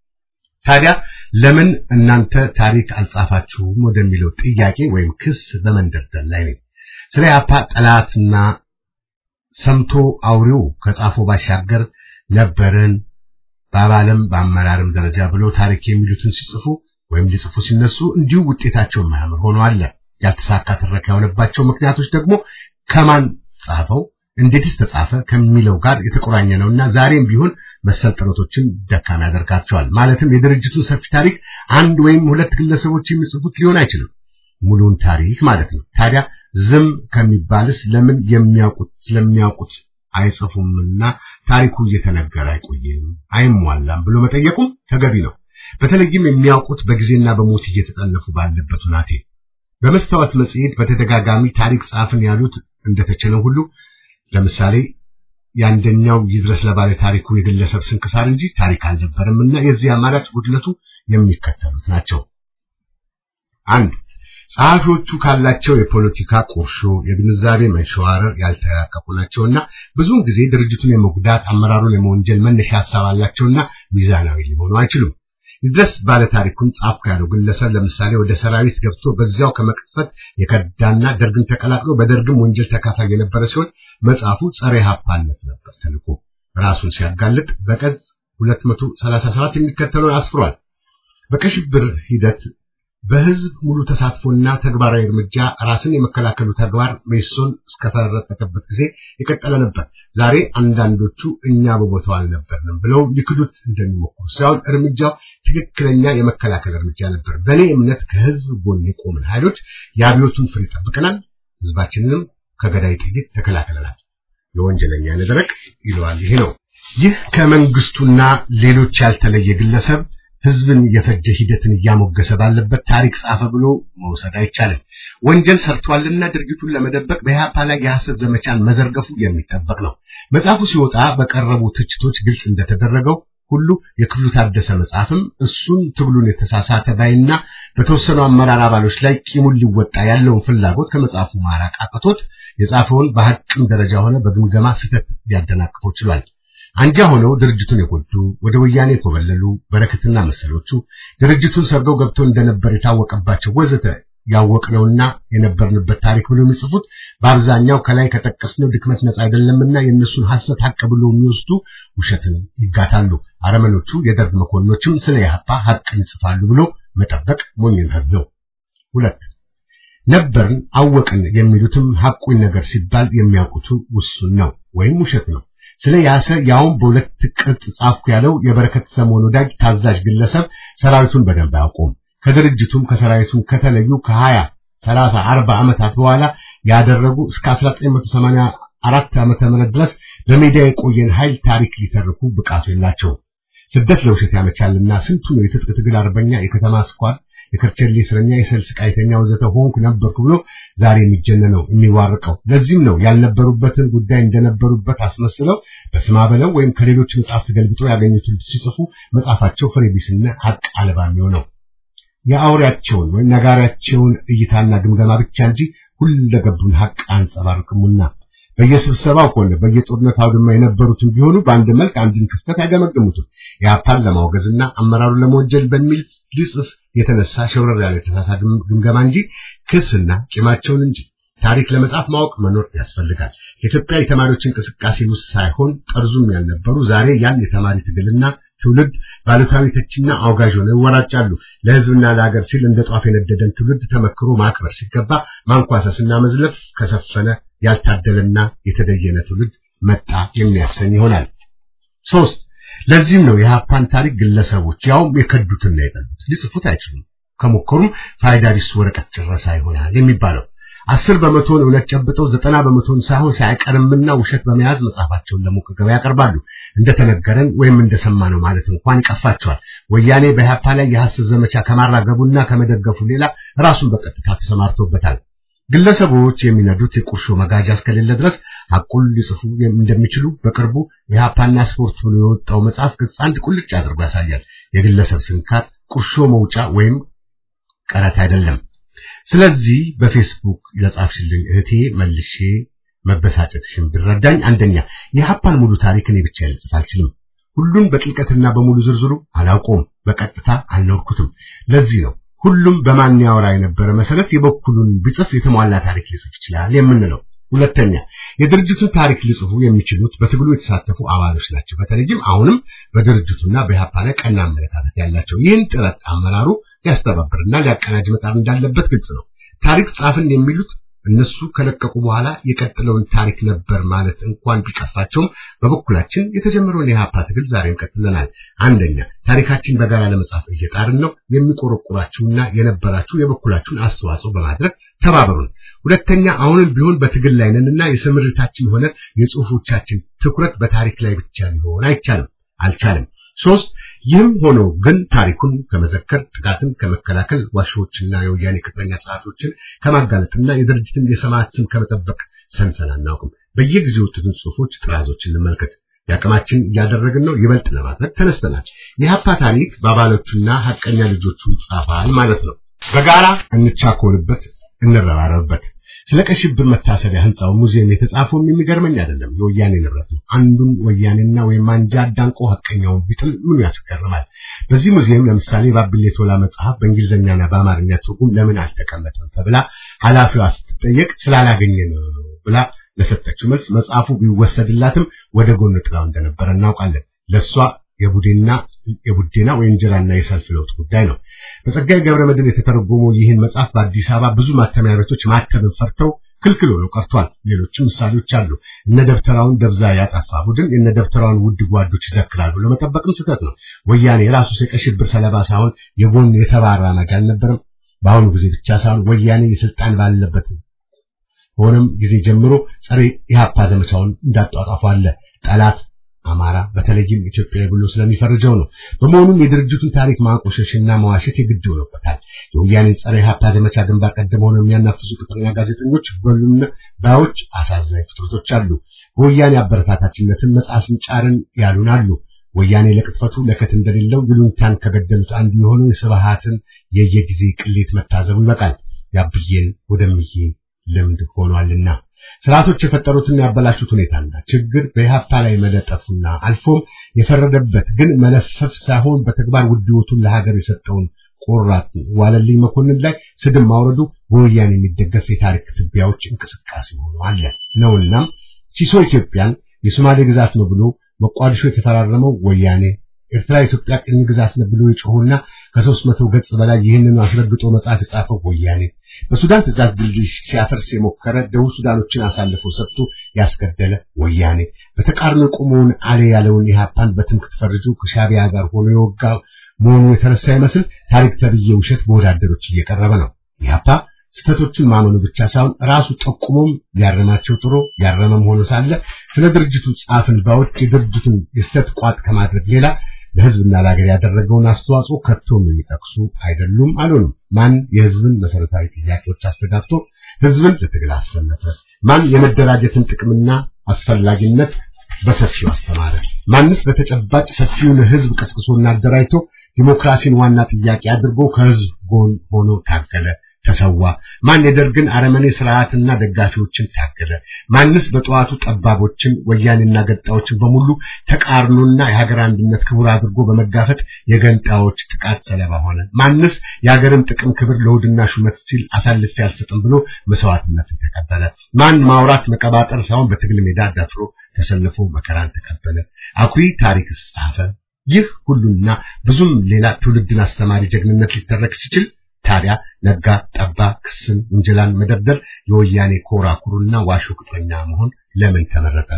ታዲያ ለምን እናንተ ታሪክ አልጻፋችሁም ወደሚለው ጥያቄ ወይም ክስ በመንደርደር ላይ ነኝ። ስለ ኢህአፓ ጠላትና ሰምቶ አውሬው ከጻፈው ባሻገር ነበርን በአባልም በአመራርም ደረጃ ብለው ታሪክ የሚሉትን ሲጽፉ ወይም ሊጽፉ ሲነሱ እንዲሁ ውጤታቸው የማያምር ሆኖ አለ። ያልተሳካ ትረካ የሆነባቸው ምክንያቶች ደግሞ ከማን ጻፈው፣ እንዴትስ ተጻፈ ከሚለው ጋር የተቆራኘ ነውና ዛሬም ቢሆን መሰል ጥረቶችን ደካማ ያደርጋቸዋል። ማለትም የድርጅቱን ሰፊ ታሪክ አንድ ወይም ሁለት ግለሰቦች የሚጽፉት ሊሆን አይችልም፣ ሙሉውን ታሪክ ማለት ነው። ታዲያ ዝም ከሚባልስ ለምን የሚያውቁት ስለሚያውቁት አይጽፉምና ታሪኩ እየተነገረ አይቆይም አይሟላም ብሎ መጠየቁም ተገቢ ነው። በተለይም የሚያውቁት በጊዜና በሞት እየተጠለፉ ባለበት ሁናቴ በመስታወት መጽሔት በተደጋጋሚ ታሪክ ጻፍን ያሉት እንደተቸለው ሁሉ ለምሳሌ የአንደኛው ይድረስ ለባለ ታሪኩ የግለሰብ ስንክሳር እንጂ ታሪክ አልነበረም እና የዚህ አማራጭ ጉድለቱ የሚከተሉት ናቸው። አንድ ጸሐፊዎቹ ካላቸው የፖለቲካ ቁርሾ፣ የግንዛቤ መንሸዋረር ያልተራቀቁ ናቸውና ብዙውን ጊዜ ድርጅቱን የመጉዳት አመራሩን የመወንጀል መነሻ ሀሳብ አላቸውና ሚዛናዊ ሊሆኑ አይችሉም። ይድረስ ባለ ታሪኩን ጻፍኩ ያለው ግለሰብ ለምሳሌ ወደ ሰራዊት ገብቶ በዚያው ከመቅጽበት የከዳና ደርግን ተቀላቅሎ በደርግም ወንጀል ተካፋይ የነበረ ሲሆን መጽሐፉ ጸረ ኢህአፓነት ነበር ተልኮ ራሱን ሲያጋልጥ በቀጽ 237 የሚከተለውን አስፍሯል። በቀይ ሽብር ሂደት በህዝብ ሙሉ ተሳትፎና ተግባራዊ እርምጃ ራስን የመከላከሉ ተግባር ሜሶን እስከተረጠቀበት ጊዜ የቀጠለ ነበር። ዛሬ አንዳንዶቹ እኛ በቦታው አልነበርንም ብለው ሊክዱት እንደሚሞክሩ ሳይሆን እርምጃው ትክክለኛ የመከላከል እርምጃ ነበር። በእኔ እምነት ከህዝብ ጎን የቆምን ኃይሎች የአብዮቱን ፍሬ ጠብቀናል፣ ህዝባችንንም ከገዳይ ጥይት ተከላክለናል። የወንጀለኛ ነደረቅ ይለዋል። ይሄ ነው። ይህ ከመንግስቱና ሌሎች ያልተለየ ግለሰብ ህዝብን የፈጀ ሂደትን እያሞገሰ ባለበት ታሪክ ጻፈ ብሎ መውሰድ አይቻልም። ወንጀል ሰርቷልና ድርጊቱን ለመደበቅ በኢህአፓ ላይ የሐሰት ዘመቻን መዘርገፉ የሚጠበቅ ነው። መጽሐፉ ሲወጣ በቀረቡ ትችቶች ግልጽ እንደተደረገው ሁሉ የክፍሉ ታደሰ መጽሐፍም እሱን ትግሉን የተሳሳተ ባይና በተወሰኑ አመራር አባሎች ላይ ቂሙን ሊወጣ ያለውን ፍላጎት ከመጽሐፉ ማራቅ አቅቶት የጻፈውን በሐቅም ደረጃ ሆነ በግምገማ ስህተት ሊያደናቅፈው ችሏል። አንጃ ሆነው ድርጅቱን የጎዱ ወደ ወያኔ የኮበለሉ በረከትና መሰሎቹ ድርጅቱን ሰርገው ገብተው እንደነበር የታወቀባቸው ወዘተ ያወቅነውና የነበርንበት ታሪክ ብሎ የሚጽፉት በአብዛኛው ከላይ ከጠቀስነው ድክመት ነፃ አይደለምና የእነሱን ሐሰት ሐቅ ብሎ የሚወስዱ ውሸትን ይጋታሉ። አረመኖቹ የደርግ መኮንኖችም ስለ ኢህአፓ ሐቅን ይጽፋሉ ብሎ መጠበቅ ሞኝነት ነው። ሁለት ነበርን አወቅን የሚሉትም ሐቁን ነገር ሲባል የሚያውቁቱ ውሱን ነው ወይም ውሸት ነው። ስለ ያሰ ያውም በሁለት ቅጽ ጻፍኩ ያለው የበረከት ሰሞን ወዳጅ ታዛዥ ግለሰብ ሰራዊቱን በደንብ አያውቁም። ከድርጅቱም ከሰራዊቱም ከተለዩ ከ20 30 40 ዓመታት በኋላ ያደረጉ እስከ 1984 ዓመተ ምህረት ድረስ በሜዳ የቆየን ኃይል ታሪክ ሊተርኩ ብቃቱ የላቸውም። ስደት ለውሸት ያመቻልና ስንቱ ነው የትጥቅ ትግል አርበኛ፣ የከተማ ስኳር፣ የከርቸሌ እስረኛ፣ የሰልስ ቃይተኛ ወዘተ ሆንኩ ነበርኩ ብሎ ዛሬ የሚጀነነው የሚዋርቀው። ለዚህም ነው ያልነበሩበትን ጉዳይ እንደነበሩበት አስመስለው በስማ በለው ወይም ከሌሎች መጽሐፍት ገልብጠው ያገኙትን ሲጽፉ መጽሐፋቸው ፍሬ ቢስና ሀቅ አልባ የሚሆነው የአውሬያቸውን ወይም ነጋሪያቸውን እይታና ግምገማ ብቻ እንጂ ሁለገቡን ሀቅ አንጸባርቅሙና በየስብሰባው ሆነ በየጦርነት አውድማ የነበሩትን ቢሆኑ በአንድ መልክ አንድን ክስተት አይገመግሙትም። የአፓን ለማውገዝና አመራሩን ለመወንጀል በሚል ሊጽፍ የተነሳ ሸውረር ያለ የተሳሳተ ግምገማ እንጂ ክስና ቂማቸውን እንጂ ታሪክ ለመጻፍ ማወቅ መኖር ያስፈልጋል። የኢትዮጵያ የተማሪዎች እንቅስቃሴ ውስጥ ሳይሆን ጠርዙም ያልነበሩ ዛሬ ያን የተማሪ ትግልና ትውልድ ባሉታዊ ተችና አውጋዥ ሆነው ይወራጫሉ። ለሕዝብና ለሀገር ሲል እንደ ጧፍ የነደደን ትውልድ ተመክሮ ማክበር ሲገባ ማንኳሰስና መዝለፍ ከሰፈነ ያልታደለና የተደየነ ትውልድ መጣ የሚያሰኝ ይሆናል። ሶስት ለዚህም ነው የሀፓን ታሪክ ግለሰቦች ያውም የከዱትና የጠሉት ሊጽፉት አይችሉም። ከሞከሩም ፋይዳ ቢስ ወረቀት ጭረሳ ይሆናል የሚባለው። አስር በመቶን እውነት ጨብጠው ዘጠና በመቶን ሳይሆን ሳይቀርምና ውሸት በመያዝ መጽሐፋቸውን ለሞቅ ገበያ ያቀርባሉ። እንደተነገረን ወይም እንደሰማነው ማለት እንኳን ይቀፋቸዋል። ወያኔ በኢህአፓ ላይ የሐሰት ዘመቻ ከማራገቡና ከመደገፉ ሌላ ራሱን በቀጥታ ተሰማርቶበታል። ግለሰቦች የሚነዱት የቁርሾ መጋጃ እስከሌለ ድረስ ሐቁን ሊጽፉ እንደሚችሉ በቅርቡ የኢህአፓና ስፖርት ብሎ የወጣው መጽሐፍ ገጽ አንድ ቁልጭ አድርጎ ያሳያል። የግለሰብ ስንካር ቁርሾ መውጫ ወይም ቀረት አይደለም። ስለዚህ በፌስቡክ ለጻፍሽልኝ እህቴ መልሼ መበሳጨትሽን ብረዳኝ፣ አንደኛ የሀፓን ሙሉ ታሪክ እኔ ብቻ ልጽፍ አልችልም። ሁሉም በጥልቀትና በሙሉ ዝርዝሩ አላውቀውም፣ በቀጥታ አልኖርኩትም። ለዚህ ነው ሁሉም በማን ያወራ የነበረ መሰረት የበኩሉን ቢጽፍ የተሟላ ታሪክ ሊጽፍ ይችላል የምንለው። ሁለተኛ የድርጅቱን ታሪክ ሊጽፉ የሚችሉት በትግሉ የተሳተፉ አባሎች ናቸው። በተለይም አሁንም በድርጅቱና በኢህአፓ ላይ ቀና አመለካከት ያላቸው። ይህን ጥረት አመራሩ ሊያስተባብርና ሊያቀናጅ መጣር እንዳለበት ግልጽ ነው። ታሪክ ጻፍን የሚሉት እነሱ ከለቀቁ በኋላ የቀጥለውን ታሪክ ነበር ማለት እንኳን ቢቀፋቸውም በበኩላችን የተጀመረውን የኢህአፓ ትግል ዛሬም ቀጥለናል። አንደኛ ታሪካችን በጋራ ለመጻፍ እየጣርን ነው። የሚቆረቁራችሁና የነበራችሁ የበኩላችሁን አስተዋጽኦ በማድረግ ተባበሩን። ሁለተኛ አሁንም ቢሆን በትግል ላይ ነንና የስምርታችን ሆነ የጽሁፎቻችን ትኩረት በታሪክ ላይ ብቻ ሊሆን አይቻልም አልቻለም። ሶስት ይህም ሆኖ ግን ታሪኩን ከመዘከር ጥቃትን ከመከላከል ዋሾችና የወያኔ ቅጥረኛ ጸሐፊዎችን ከማጋለጥና የድርጅትን የሰማዕት ስም ከመጠበቅ ሰንፈን አናውቅም። በየጊዜው የወጡትን ጽሁፎች ጥራዞችን እንመልከት። የአቅማችን እያደረግን ነው። ይበልጥ ለማድረግ ተነስተናል። የሀፓ ታሪክ በአባሎቹና ሀቀኛ ልጆቹ ይጻፋል ማለት ነው። በጋራ እንቻኮልበት፣ እንረባረብበት። ስለ ቀይ ሽብር መታሰቢያ ህንጻው ሙዚየም የተጻፈውም የሚገርመኝ አይደለም፣ የወያኔ ንብረት ነው። አንዱን ወያኔና ወይም አንጃ አዳንቆ ሀቀኛውን ቢጥል ምኑ ያስገርማል? በዚህ ሙዚየም ለምሳሌ ባቢሌ ቶላ መጽሐፍ በእንግሊዝኛና በአማርኛ ትርጉም ለምን አልተቀመጠም ተብላ ኃላፊዋ ስትጠየቅ ስላላገኘ ነው ብላ ለሰጠችው መልስ መጽሐፉ ቢወሰድላትም ወደ ጎን ጥላው እንደነበረ እናውቃለን። ለሷ የቡዴና የቡዴና ወይ እንጀራና የሰልፍ ለውጥ ጉዳይ ነው። በጸጋዬ ገብረ መድኅን የተተረጎመው ይህን መጽሐፍ በአዲስ አበባ ብዙ ማተሚያ ቤቶች ማተምን ፈርተው ክልክል ሆነው ቀርቷል። ሌሎችም ምሳሌዎች አሉ። እነ ደብተራውን ደብዛ ያጠፋ ቡድን እነ ደብተራውን ውድ ጓዶች ይዘክራሉ ለመጠበቅም ስህተት ነው። ወያኔ የራሱ የቀይ ሽብር ሰለባ ሳይሆን የጎን የተባራ መጅ አልነበረም። በአሁኑ ጊዜ ብቻ ሳይሆን ወያኔ የስልጣን ባለበት ሆነም ጊዜ ጀምሮ ጸረ ኢህአፓ ዘመቻውን እንዳጧጧፉ አለ። ጠላት አማራ በተለይም ኢትዮጵያ ብሎ ስለሚፈርጀው ነው። በመሆኑም የድርጅቱን ታሪክ ማቆሸሽና መዋሸት የግድ ሆኖበታል። የወያኔ ጸረ ኢህአፓ ዘመቻ ግንባር ቀደም ሆነው የሚያናፍሱ ቅጥረኛ ጋዜጠኞች በሉና ባዮች አሳዛኝ ፍጥረቶች አሉ። በወያኔ አበረታታችነትን መጽሐፍን ጫርን ያሉን አሉ። ወያኔ ለቅጥፈቱ ለከት እንደሌለው ይሉኝታን ከገደሉት አንዱ የሆነው የስብሃትን የየጊዜ ቅሌት መታዘቡ ይበቃል። ያብዬን ወደምዬ ልምድ ሆኗልና ስርዓቶች የፈጠሩትና ያበላሹት ሁኔታና ችግር በኢህአፓ ላይ መለጠፉና አልፎም የፈረደበት ግን መለፈፍ ሳይሆን በተግባር ውድወቱን ለሀገር የሰጠውን ቆራጥ ዋለልኝ መኮንን ላይ ስድብ ማውረዱ በወያኔ የሚደገፍ የታሪክ ትቢያዎች እንቅስቃሴ ሆኖ አለ ነውናም ሲሶ ኢትዮጵያን የሶማሌ ግዛት ነው ብሎ መቋዲሾ የተፈራረመው ወያኔ ኤርትራ ኢትዮጵያ ቅኝ ግዛት ነው ብሎ የጮሁና ከሦስት መቶ ገጽ በላይ ይህንን አስረግጦ መጽሐፍ የጻፈው ወያኔ በሱዳን ትእዛዝ ድልድይ ሲያፈርስ የሞከረ ደቡብ ሱዳኖችን አሳልፎ ሰጥቶ ያስገደለ ወያኔ በተቃርኖ የቆመውን አሌ ያለውን ኢህአፓን በትምክህት ፈርጆ ከሻቢያ ጋር ሆኖ የወጋ መሆኑ የተረሳ ይመስል ታሪክ ተብዬ ውሸት በወዳደሮች እየቀረበ ነው። ኢህአፓ ስህተቶችን ማመኑ ብቻ ሳይሆን ራሱ ጠቁሞም ያረማቸው ጥሮ ያረመም ሆኖ ሳለ ስለ ድርጅቱ ጻፍን ባዎች የድርጅቱን የስተት ቋጥ ከማድረግ ሌላ ለህዝብና ለሀገር ያደረገውን አስተዋጽኦ ከቶም የሚጠቅሱ አይደሉም አልሆኑም። ማን የህዝብን መሰረታዊ ጥያቄዎች አስተጋብቶ ህዝብን ለትግል አሰለፈ? ማን የመደራጀትን ጥቅምና አስፈላጊነት በሰፊው አስተማረ? ማንስ በተጨባጭ ሰፊውን ህዝብ ቀስቅሶና አደራጅቶ ዲሞክራሲን ዋና ጥያቄ አድርጎ ከህዝብ ጎን ሆኖ ታገለ? ተሰዋ? ማን የደርግን አረመኔ ስርዓትና ደጋፊዎችን ታገለ? ማንስ በጠዋቱ ጠባቦችን ወያኔና ገጣዎችን በሙሉ ተቃርኖና የሀገር አንድነት ክቡር አድርጎ በመጋፈጥ የገንጣዎች ጥቃት ሰለባ ሆነ? ማንስ የሀገርን ጥቅም ክብር ለውድና ሹመት ሲል አሳልፌ አልሰጥም ብሎ መስዋዕትነትን ተቀበለ? ማን ማውራት መቀባጠር ሳይሆን በትግል ሜዳ ደፍሮ ተሰልፎ መከራን ተቀበለ? አኩሪ ታሪክ ጻፈ? ይህ ሁሉና ብዙም ሌላ ትውልድን አስተማሪ ጀግንነት ሊተረክ ሲችል ታዲያ ነጋ ጠባ ክስን ውንጀላን መደርደር የወያኔ ኮራ ኩሩና ዋሾ ቅጥረኛ መሆን ለምን ተመረጠ?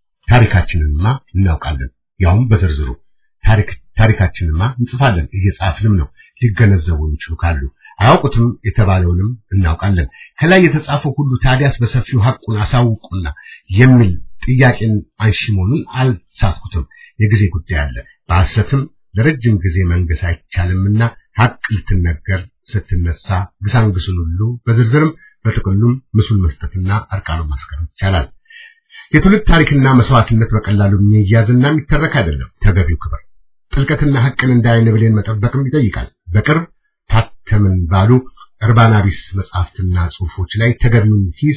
ታሪካችንንማ እናውቃለን፣ ያውም በዝርዝሩ ታሪክ ታሪካችንንማ እንጽፋለን፣ እየጻፍንም ነው። ሊገነዘቡ የሚችሉ ካሉ አያውቁትም የተባለውንም እናውቃለን። ከላይ የተጻፈው ሁሉ ታዲያስ በሰፊው ሐቁን አሳውቁና የሚል ጥያቄን አንሺ መሆኑን አልሳትኩትም። የጊዜ ጉዳይ አለ። በሐሰትም ለረጅም ጊዜ መንገስ አይቻልምና ሐቅ ልትነገር ስትነሳ ግሳንግሱን ሁሉ በዝርዝርም በጥቅሉም ምስሉን መስጠትና አርቃኑን ማስቀረት ይቻላል። የትውልድ ታሪክና መስዋዕትነት በቀላሉ የሚያዝና የሚተረክ አይደለም። ተገቢው ክብር ጥልቀትና ሐቅን እንደ ዓይን ብሌን መጠበቅም ይጠይቃል። በቅርብ ታተምን ባሉ እርባና ቢስ መጽሐፍትና ጽሑፎች ላይ ተገቢውን ሂስ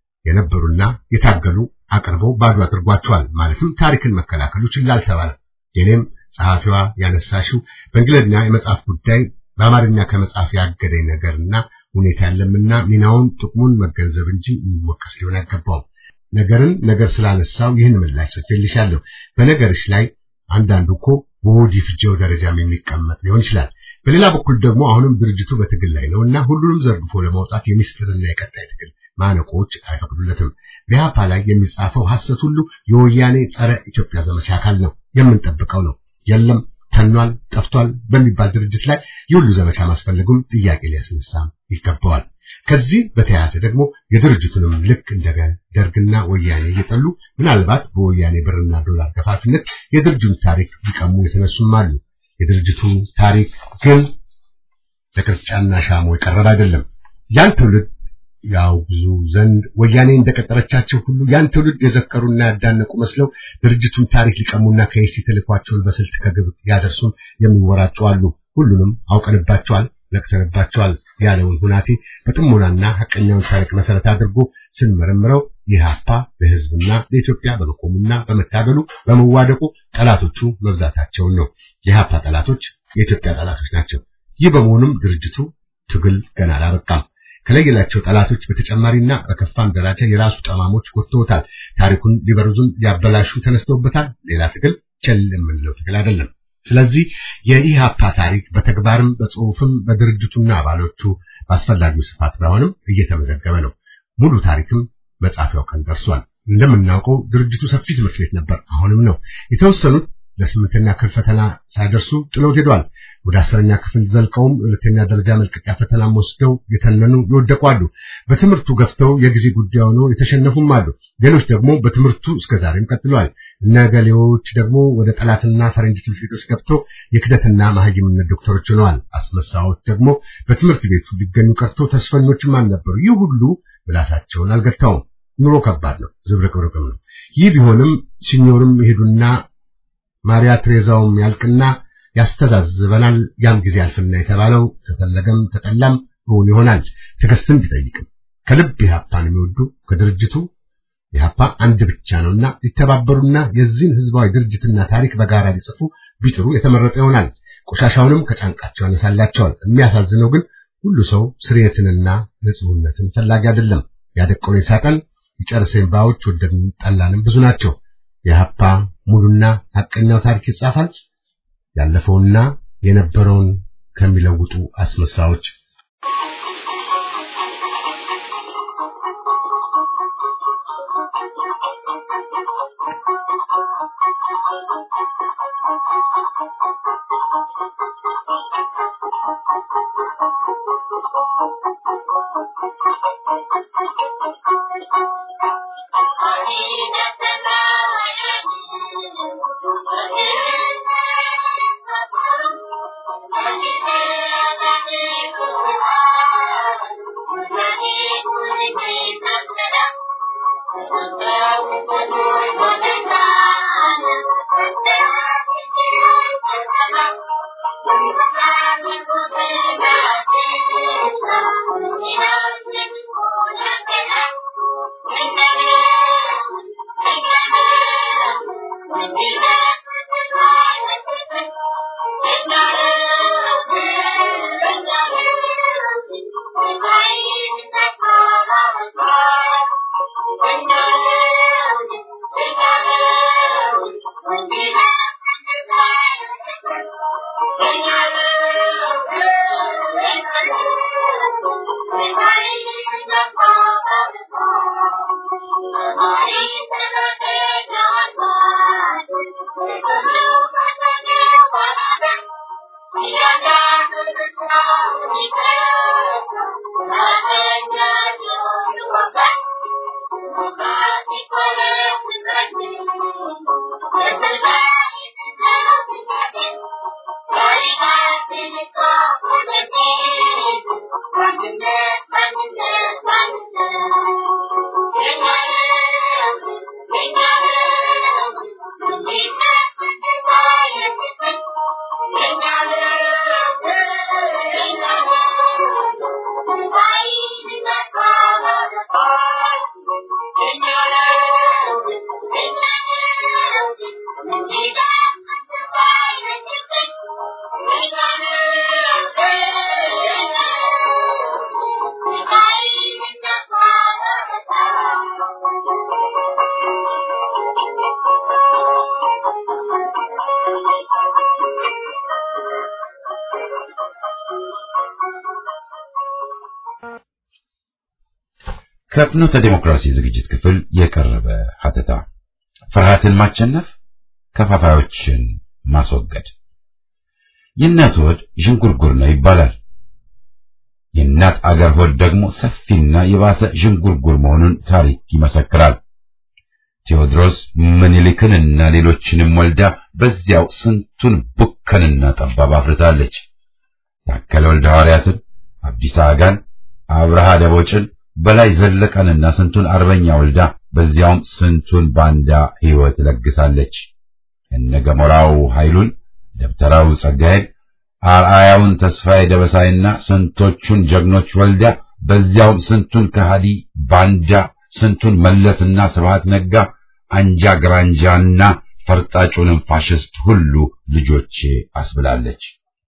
የነበሩና የታገሉ አቅርበው ባዶ አድርጓቸዋል። ማለትም ታሪክን መከላከሉ ችላ አልተባለም። የኔም ጸሐፊዋ ያነሳሽው በእንግሊዝኛ የመጽሐፍ ጉዳይ በአማርኛ ከመጽሐፍ ያገደኝ ነገርና ሁኔታ ያለምና ሚናውን ጥቅሙን መገንዘብ እንጂ የሚወቀስ ሊሆን አይገባውም። ነገርን ነገር ስላነሳው ይህን ምላሽ ሰጥቼልሻለሁ። በነገርሽ ላይ አንዳንዱ እኮ በሆድ ይፍጀው ደረጃም የሚቀመጥ ሊሆን ይችላል። በሌላ በኩል ደግሞ አሁንም ድርጅቱ በትግል ላይ ነውና ሁሉንም ዘርግፎ ለማውጣት የሚስጥርና የቀጣይ ትግል ማነቆች አይፈቅዱለትም። በኢህአፓ ላይ የሚጻፈው ሐሰት ሁሉ የወያኔ ጸረ ኢትዮጵያ ዘመቻ አካል ነው፣ የምንጠብቀው ነው። የለም ተኗል፣ ጠፍቷል በሚባል ድርጅት ላይ የሁሉ ዘመቻ ማስፈለጉም ጥያቄ ሊያስነሳም ይገባዋል። ከዚህ በተያያዘ ደግሞ የድርጅቱንም ልክ እንደ ደርግና ወያኔ እየጠሉ ምናልባት በወያኔ ብርና ዶላር ገፋፊነት የድርጅቱን ታሪክ ሊቀሙ የተነሱም አሉ። የድርጅቱ ታሪክ ግን ለቅርጫና ሻሞ የቀረበ አይደለም። ያን ትውልድ ያውግዙ ዘንድ ወያኔ እንደቀጠረቻቸው ሁሉ ያን ትውልድ የዘከሩና ያዳነቁ መስለው ድርጅቱን ታሪክ ሊቀሙና ከይሲ ተልኳቸውን በስልት ከግብ ያደርሱን የሚወራጩ አሉ። ሁሉንም አውቀንባቸዋል፣ ነቅተንባቸዋል ያለውን ሁናቴ በጥሞናና ሐቀኛውን ታሪክ መሰረት አድርጎ ስንመረምረው ኢህአፓ ለሕዝብና ለኢትዮጵያ በመቆሙና በመታገሉ በመዋደቁ ጠላቶቹ መብዛታቸውን ነው። የኢህአፓ ጠላቶች የኢትዮጵያ ጠላቶች ናቸው። ይህ በመሆኑም ድርጅቱ ትግል ገና አላበቃም። ከለየላቸው ጠላቶች በተጨማሪና በከፋም ደረጃ የራሱ ጠማሞች ጎትተውታል። ታሪኩን ሊበርዙም ሊያበላሹ ተነስተውበታል። ሌላ ትግል ቸል የምንለው ትግል አይደለም። ስለዚህ የኢህአፓ ታሪክ በተግባርም በጽሁፍም በድርጅቱና አባሎቹ በአስፈላጊው ስፋት ባይሆንም እየተመዘገበ ነው። ሙሉ ታሪክም መጻፊያው ቀን ደርሷል። እንደምናውቀው ድርጅቱ ሰፊ ትምህርት ቤት ነበር፣ አሁንም ነው። የተወሰኑት ለስምንተኛ ክፍል ፈተና ሳይደርሱ ጥሎት ሄዷል። ወደ አስረኛ ክፍል ዘልቀውም ሁለተኛ ደረጃ መልቀቂያ ፈተናም ወስደው የተነኑ ይወደቁ አሉ። በትምህርቱ ገፍተው የጊዜ ጉዳይ ሆነው የተሸነፉም አሉ። ሌሎች ደግሞ በትምህርቱ እስከዛሬም ቀጥለዋል። እነ ገሌዎች ደግሞ ወደ ጠላትና ፈረንጅ ትምህርት ቤቶች ገብተው የክደትና ማህይምነት ዶክተሮች ሆነዋል። አስመሳዮች ደግሞ በትምህርት ቤቱ ሊገኙ ቀርቶ ተስፈኞችም አልነበሩ። ይህ ሁሉ ምላሳቸውን አልገታውም። ኑሮ ከባድ ነው፣ ዝብርቅርቅም ነው። ይህ ቢሆንም ሲኞርም ይሄዱና ማሪያ ትሬዛውም ያልቅና ያስተዛዝበናል። ያም ጊዜ ያልፍና የተባለው ተፈለገም ተጠላም እውን ይሆናል። ትዕግስትን ቢጠይቅም ከልብ ኢህአፓን የሚወዱ ከድርጅቱ ኢህአፓ አንድ ብቻ ነውና ሊተባበሩና የዚህን ህዝባዊ ድርጅትና ታሪክ በጋራ ሊጽፉ ቢጥሩ የተመረጠ ይሆናል። ቆሻሻውንም ከጫንቃቸው ያነሳላቸዋል። የሚያሳዝነው ግን ሁሉ ሰው ስርየትንና ንጹህነትን ፈላጊ አይደለም። ያደቀውን ይሳቀል ይጨርሰን ባዮች ወደድን ጠላንም ብዙ ናቸው። የሀፓ ሙሉና ሐቀኛው ታሪክ ይጻፋል። ያለፈውና የነበረውን ከሚለውጡ አስመሳዮች ከፍኖተ ዴሞክራሲ ዝግጅት ክፍል የቀረበ ሀተታ ፍርሃትን ማቸነፍ ከፋፋዮችን ማስወገድ የእናት ሆድ ዥንጉርጉር ነው ይባላል። የእናት አገር ሆድ ደግሞ ሰፊና የባሰ ዥንጉርጉር መሆኑን ታሪክ ይመሰክራል። ቴዎድሮስ ምኒልክንና ሌሎችንም ወልዳ በዚያው ስንቱን ቡከንና ጠባብ አፍርታለች። ታከለ ወልደ ሐዋርያትን፣ አብዲሳ አጋን፣ አብርሃ ደቦጭን፣ በላይ ዘለቀንና ስንቱን አርበኛ ወልዳ በዚያውም ስንቱን ባንዳ ሕይወት ለግሳለች። እነ ገሞራው ኃይሉን፣ ደብተራው ጸጋዬን፣ አርአያውን ተስፋዬ ደበሳይና ስንቶቹን ጀግኖች ወልዳ በዚያውም ስንቱን ከሃዲ ባንዳ ስንቱን መለስና ስብሃት ነጋ አንጃ ግራንጃና ፈርጣጩንም ፋሽስት ሁሉ ልጆቼ አስብላለች።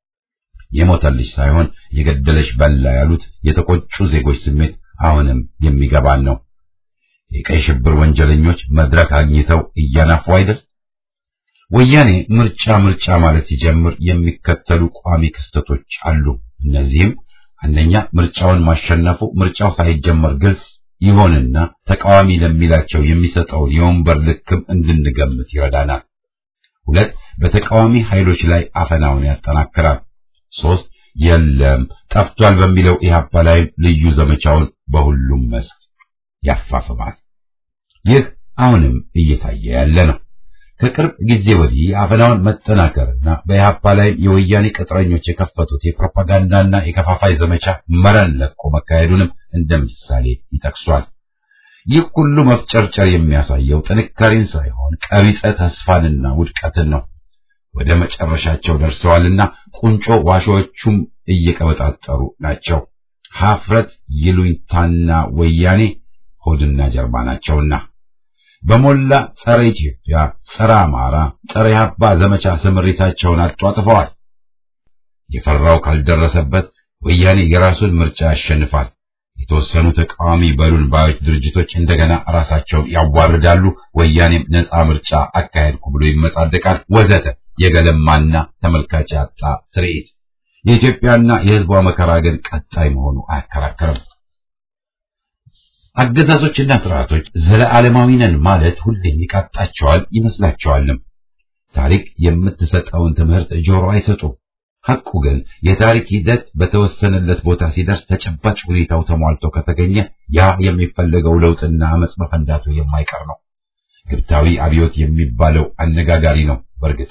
የሞተልሽ ሳይሆን የገደለሽ በላ ያሉት የተቆጩ ዜጎች ስሜት አሁንም የሚገባን ነው። የቀይ ሽብር ወንጀለኞች መድረክ አግኝተው እያናፉ አይደል? ወያኔ ምርጫ ምርጫ ማለት ሲጀምር የሚከተሉ ቋሚ ክስተቶች አሉ። እነዚህም አንደኛ ምርጫውን ማሸነፉ ምርጫው ሳይጀመር ግልጽ ይሆንና ተቃዋሚ ለሚላቸው የሚሰጠውን የወንበር ልክም እንድንገምት ይረዳናል። ሁለት በተቃዋሚ ኃይሎች ላይ አፈናውን ያጠናክራል። ሶስት የለም ጠፍቷል በሚለው ኢህአፓ ላይ ልዩ ዘመቻውን በሁሉም መስክ ያፋፍማል። ይህ አሁንም እየታየ ያለ ነው። ከቅርብ ጊዜ ወዲህ አፈናውን መጠናከርና በኢህአፓ ላይ የወያኔ ቅጥረኞች የከፈቱት የፕሮፓጋንዳና የከፋፋይ ዘመቻ መረን ለቆ መካሄዱንም እንደ ምሳሌ ይጠቅሷል። ይህ ሁሉ መፍጨርጨር የሚያሳየው ጥንካሬን ሳይሆን ቀቢጸ ተስፋንና ውድቀትን ነው። ወደ መጨረሻቸው ደርሰዋልና ቁንጮ ዋሾቹም እየቀበጣጠሩ ናቸው። ሀፍረት ይሉኝታና ወያኔ ሆድና ጀርባ ናቸውና በሞላ ጸረ ኢትዮጵያ፣ ጸረ አማራ፣ ጸረ ኢህአፓ ዘመቻ ስምሪታቸውን አጧጥፈዋል። የፈራው ካልደረሰበት ወያኔ የራሱን ምርጫ ያሸንፋል። የተወሰኑ ተቃዋሚ በሉን ባዮች ድርጅቶች እንደገና ራሳቸውን ያዋርዳሉ። ወያኔም ነፃ ምርጫ አካሄድኩ ብሎ ይመጻደቃል፣ ወዘተ የገለማና ተመልካች ያጣ ትርኢት። የኢትዮጵያና የሕዝቧ መከራ ግን ቀጣይ መሆኑ አያከራከርም። አገዛዞችና ስርዓቶች ዘለዓለማዊ ነን ማለት ሁሌም ይቃጣቸዋል ይመስላቸዋልም። ታሪክ የምትሰጠውን ትምህርት ጆሮ አይሰጡም። ሐቁ ግን የታሪክ ሂደት በተወሰነለት ቦታ ሲደርስ ተጨባጭ ሁኔታው ተሟልቶ ከተገኘ ያ የሚፈለገው ለውጥና አመጽ መፈንዳቱ የማይቀር ነው። ግብታዊ አብዮት የሚባለው አነጋጋሪ ነው። በእርግጥ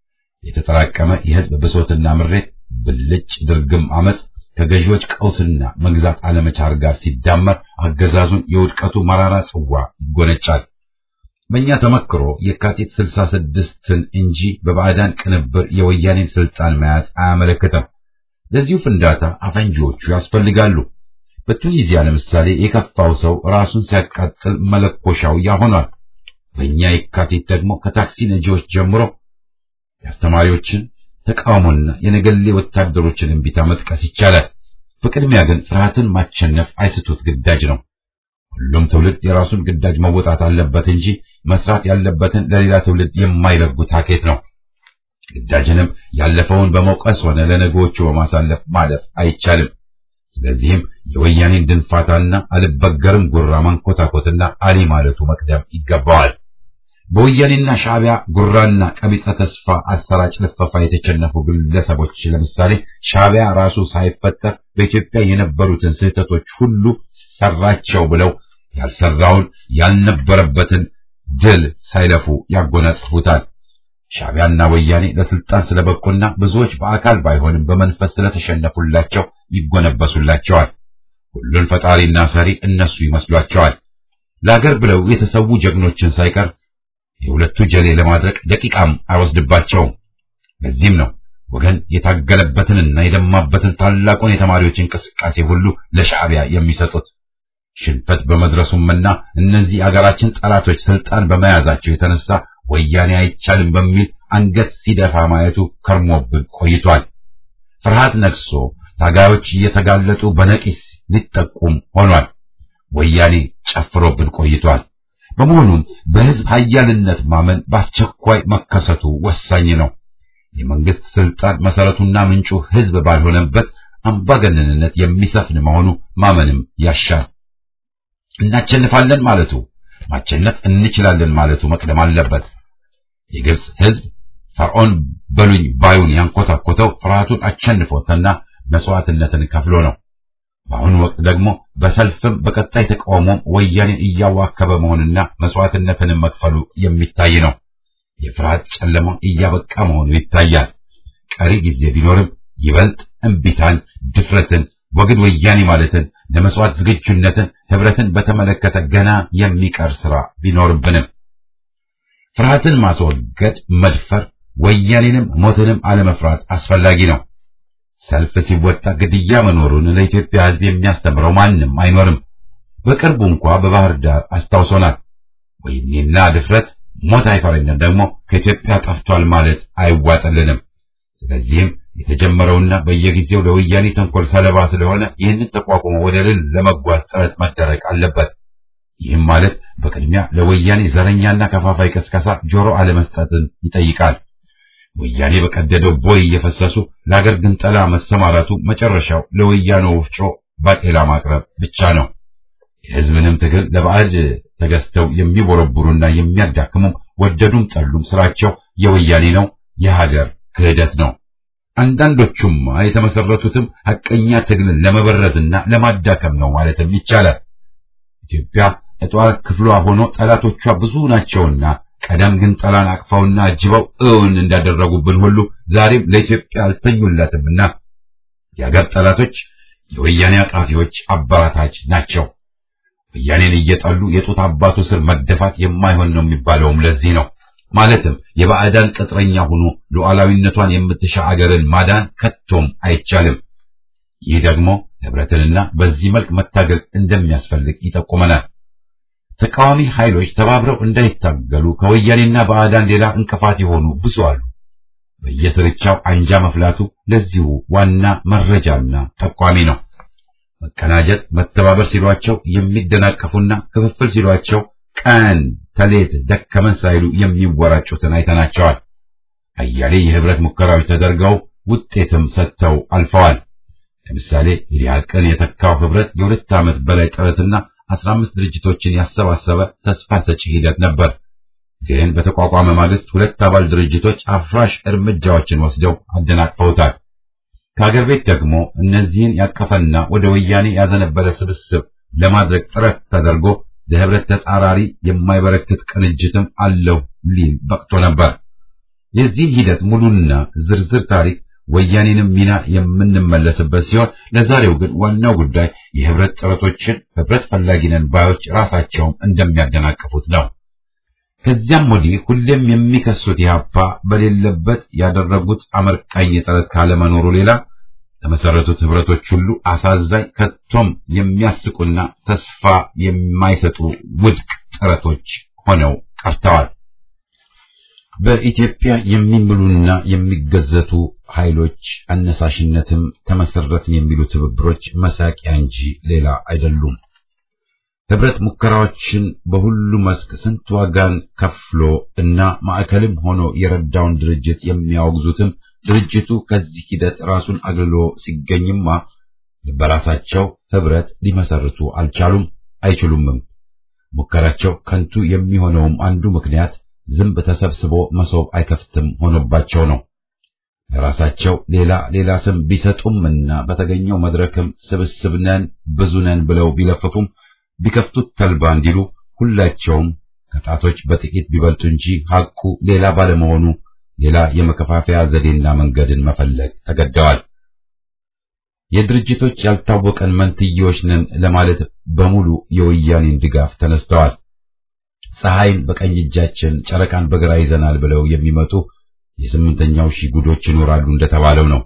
የተጠራቀመ የህዝብ ብሶትና ምሬት፣ ብልጭ ድርግም አመጽ ከገዢዎች ቀውስና መግዛት አለመቻር ጋር ሲዳመር አገዛዙን የውድቀቱ መራራ ጽዋ ይጎነጫል። በእኛ ተመክሮ የካቲት ስልሳ ስድስትን እንጂ በባዕዳን ቅንብር የወያኔን ስልጣን መያዝ አያመለክትም። ለዚሁ ፍንዳታ አፈንጂዎቹ ያስፈልጋሉ። በቱኒዚያ ለምሳሌ የከፋው ሰው ራሱን ሲያቃጥል መለኮሻው ያሆኗል። በእኛ የካቲት ደግሞ ከታክሲ ነጂዎች ጀምሮ የአስተማሪዎችን ተቃውሞና የነገሌ ወታደሮችን እንቢታ መጥቀስ ይቻላል። በቅድሚያ ግን ፍርሃትን ማሸነፍ አይስቱት ግዳጅ ነው። ሁሉም ትውልድ የራሱን ግዳጅ መወጣት አለበት እንጂ መስራት ያለበትን ለሌላ ትውልድ የማይለጉት ሀኬት ነው። ግዳጅንም ያለፈውን በመውቀስ ሆነ ለነገዎቹ በማሳለፍ ማለፍ አይቻልም። ስለዚህም የወያኔን ድንፋታና አልበገርም ጉራ ማንኮታኮትና አሊ ማለቱ መቅደም ይገባዋል። በወያኔና ሻዕቢያ ጉራና ቀቢጸ ተስፋ አሰራጭ ልፈፋ የተቸነፉ ግለሰቦች ለምሳሌ ሻዕቢያ ራሱ ሳይፈጠር በኢትዮጵያ የነበሩትን ስህተቶች ሁሉ ሰራቸው ብለው ያልሰራውን ያልነበረበትን ድል ሳይለፉ ያጎናጽፉታል። ሻዕቢያና ወያኔ ለስልጣን ስለበቁና ብዙዎች በአካል ባይሆንም በመንፈስ ስለተሸነፉላቸው ይጎነበሱላቸዋል። ሁሉን ፈጣሪና ሰሪ እነሱ ይመስሏቸዋል። ለአገር ብለው የተሰዉ ጀግኖችን ሳይቀር የሁለቱ ጀሌ ለማድረግ ደቂቃም አይወስድባቸውም። ለዚህም ነው ወገን የታገለበትንና የደማበትን ታላቁን የተማሪዎች እንቅስቃሴ ሁሉ ለሻዕቢያ የሚሰጡት። ሽንፈት በመድረሱምና እነዚህ አገራችን ጠላቶች ስልጣን በመያዛቸው የተነሳ ወያኔ አይቻልም በሚል አንገት ሲደፋ ማየቱ ከርሞብን ቆይቷል። ፍርሃት ነግሶ ታጋዮች እየተጋለጡ በነቂስ ሊጠቁም ሆኗል። ወያኔ ጨፍሮብን ቆይቷል። በመሆኑም በሕዝብ ኃያልነት ማመን በአስቸኳይ መከሰቱ ወሳኝ ነው። የመንግስት ስልጣን መሰረቱና ምንጩ ሕዝብ ባልሆነበት አምባገነንነት የሚሰፍን መሆኑ ማመንም ያሻል። እናቸንፋለን ማለቱ ማቸነፍ እንችላለን ማለቱ መቅደም አለበት። የግብፅ ሕዝብ ፈርዖን በሉኝ ባዩን ያንኮታኮተው ፍርሃቱን አቸንፎትና መስዋዕትነትን ከፍሎ ነው። በአሁኑ ወቅት ደግሞ በሰልፍም በቀጣይ ተቃውሞም ወያኔን እያዋከበ መሆንና መስዋዕትነትንም መክፈሉ የሚታይ ነው። የፍርሃት ጨለማ እያበቃ መሆኑ ይታያል። ቀሪ ጊዜ ቢኖርም ይበልጥ እምቢታን፣ ድፍረትን፣ ወግድ ወያኔ ማለትን፣ ለመስዋዕት ዝግጁነትን፣ ህብረትን በተመለከተ ገና የሚቀር ስራ ቢኖርብንም ፍርሃትን ማስወገድ፣ መድፈር፣ ወያኔንም ሞትንም አለመፍራት አስፈላጊ ነው። ሰልፍ ሲወጣ ግድያ መኖሩን ለኢትዮጵያ ሕዝብ የሚያስተምረው ማንም አይኖርም። በቅርቡ እንኳ በባህር ዳር አስታውሶናል። ወይኔና ድፍረት ሞት አይፈረኝም ደግሞ ከኢትዮጵያ ጠፍቷል ማለት አይዋጥልንም። ስለዚህም የተጀመረውና በየጊዜው ለወያኔ ተንኮል ሰለባ ስለሆነ ይህንን ተቋቁሞ ወደ ድል ለመጓዝ ጥረት መደረግ አለበት። ይህም ማለት በቅድሚያ ለወያኔ ዘረኛና ከፋፋይ ቀስቀሳ ጆሮ አለመስጠትን ይጠይቃል። ወያኔ በቀደደው ቦይ እየፈሰሱ ለአገር ግንጠላ መሰማራቱ መጨረሻው ለወያኔ ወፍጮ ባቄላ ማቅረብ ብቻ ነው። የሕዝብንም ትግል ለባዕድ ተገዝተው የሚቦረቡሩና የሚያዳክሙም ወደዱም ጠሉም ስራቸው የወያኔ ነው፣ የሀገር ክህደት ነው። አንዳንዶቹማ የተመሰረቱትም ሐቀኛ ትግልን ለመበረዝና ለማዳከም ነው ማለትም ይቻላል። ኢትዮጵያ እጧር ክፍሏ ሆኖ ጠላቶቿ ብዙ ናቸውና ቀደም ግን ጠላን አቅፈውና አጅበው እውን እንዳደረጉብን ሁሉ ዛሬም ለኢትዮጵያ አልተኙላትምና የአገር ጠላቶች የወያኔ አቃፊዎች አባራታች ናቸው። ወያኔን እየጠሉ የጡት አባቱ ስር መደፋት የማይሆን ነው የሚባለውም ለዚህ ነው። ማለትም የባዕዳን ቅጥረኛ ሆኖ ሉዓላዊነቷን የምትሻ አገርን ማዳን ከቶም አይቻልም። ይህ ደግሞ ህብረትንና በዚህ መልክ መታገል እንደሚያስፈልግ ይጠቁመናል። ተቃዋሚ ኃይሎች ተባብረው እንዳይታገሉ ከወያኔና ባዕዳን ሌላ እንቅፋት የሆኑ ብዙ አሉ። በየስርቻው አንጃ መፍላቱ ለዚሁ ዋና መረጃና ጠቋሚ ነው። መቀናጀት፣ መተባበር ሲሏቸው የሚደናቀፉና ክፍፍል ሲሏቸው ቀን ተሌት ደከመን ሳይሉ የሚወራጩትን አይተናቸዋል። አያሌ የህብረት ሙከራዎች ተደርገው ውጤትም ሰጥተው አልፈዋል። ለምሳሌ ኢህአቅን የተካው ህብረት የሁለት ዓመት በላይ ጥረትና አስራ አምስት ድርጅቶችን ያሰባሰበ ተስፋ ሰጪ ሂደት ነበር። ግን በተቋቋመ ማግስት ሁለት አባል ድርጅቶች አፍራሽ እርምጃዎችን ወስደው አደናቅፈውታል። ከአገር ቤት ደግሞ እነዚህን ያቀፈና ወደ ወያኔ ያዘነበለ ስብስብ ለማድረግ ጥረት ተደርጎ ለህብረት ተጻራሪ የማይበረክት ቅንጅትም አለው ሊል በቅቶ ነበር። የዚህ ሂደት ሙሉና ዝርዝር ታሪክ ወያኔንም ሚና የምንመለስበት ሲሆን ለዛሬው ግን ዋናው ጉዳይ የህብረት ጥረቶችን ህብረት ፈላጊ ነን ባዮች ራሳቸውም እንደሚያደናቅፉት ነው። ከዚያም ወዲህ ሁሌም የሚከሱት ኢህአፓ በሌለበት ያደረጉት አመርቃኝ ጥረት ካለመኖሩ ሌላ ለመሰረቱት ህብረቶች ሁሉ አሳዛኝ ከቶም የሚያስቁና ተስፋ የማይሰጡ ውድቅ ጥረቶች ሆነው ቀርተዋል። በኢትዮጵያ የሚምሉና የሚገዘቱ ኃይሎች አነሳሽነትም ተመሰረትን የሚሉ ትብብሮች መሳቂያ እንጂ ሌላ አይደሉም። ህብረት ሙከራዎችን በሁሉ መስክ ስንት ዋጋን ከፍሎ እና ማዕከልም ሆኖ የረዳውን ድርጅት የሚያወግዙትም ድርጅቱ ከዚህ ሂደት ራሱን አግልሎ ሲገኝማ በራሳቸው ህብረት ሊመሰርቱ አልቻሉም፣ አይችሉምም። ሙከራቸው ከንቱ የሚሆነውም አንዱ ምክንያት ዝንብ ተሰብስቦ መሶብ አይከፍትም ሆኖባቸው ነው። ለራሳቸው ሌላ ሌላ ስም ቢሰጡምና በተገኘው መድረክም ስብስብ ነን ብዙ ነን ብለው ቢለፍፉም ቢከፍቱት ተልባ እንዲሉ ሁላቸውም ከጣቶች በጥቂት ቢበልጡ እንጂ ሐቁ ሌላ ባለመሆኑ ሌላ የመከፋፈያ ዘዴና መንገድን መፈለግ ተገደዋል። የድርጅቶች ያልታወቀን መንትዮች ነን ለማለት በሙሉ የወያኔን ድጋፍ ተነስተዋል። ፀሐይን በቀኝ እጃችን ጨረቃን በግራ ይዘናል ብለው የሚመጡ የስምንተኛው ሺህ ጉዶች ይኖራሉ እንደተባለው ነው።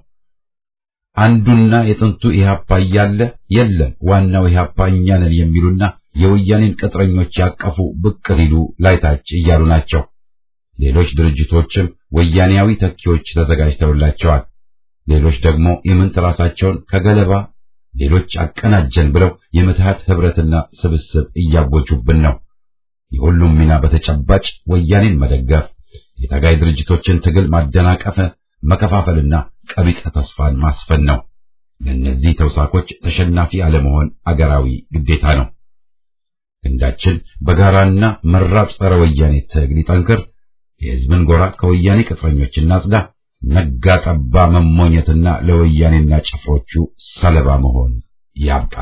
አንዱና የጥንቱ ኢህአፓ እያለ የለም ዋናው ኢህአፓ እኛ ነን የሚሉና የወያኔን ቅጥረኞች ያቀፉ ብቅ ሊሉ ላይታች እያሉ ናቸው። ሌሎች ድርጅቶችም ወያኔያዊ ተኪዎች ተዘጋጅተውላቸዋል። ሌሎች ደግሞ የምንት ራሳቸውን ከገለባ ሌሎች አቀናጀን ብለው የምትሃት ህብረትና ስብስብ እያወጁብን ነው። የሁሉም ሚና በተጨባጭ ወያኔን መደገፍ፣ የታጋይ ድርጅቶችን ትግል ማደናቀፍ፣ መከፋፈልና ቀቢጸ ተስፋን ማስፈን ነው። ለእነዚህ ተውሳኮች ተሸናፊ አለመሆን አገራዊ ግዴታ ነው። ክንዳችን በጋራና መራር ጸረ ወያኔ ትግል ይጠንክር። የሕዝብን ጎራ ከወያኔ ቅጥረኞች እናጽዳ። ነጋ ጠባ መሞኘትና ለወያኔና ጭፍሮቹ ሰለባ መሆን ያብቃ።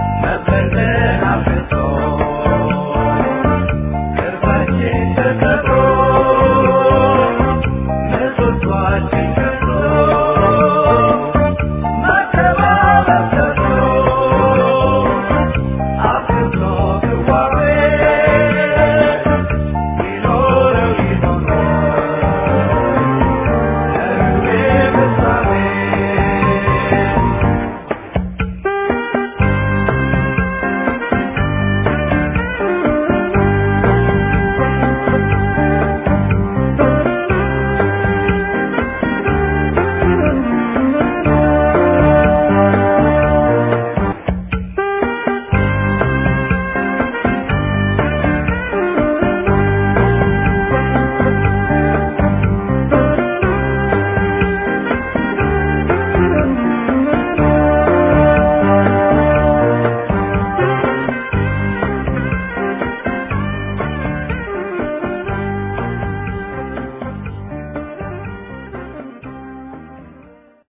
Thank you.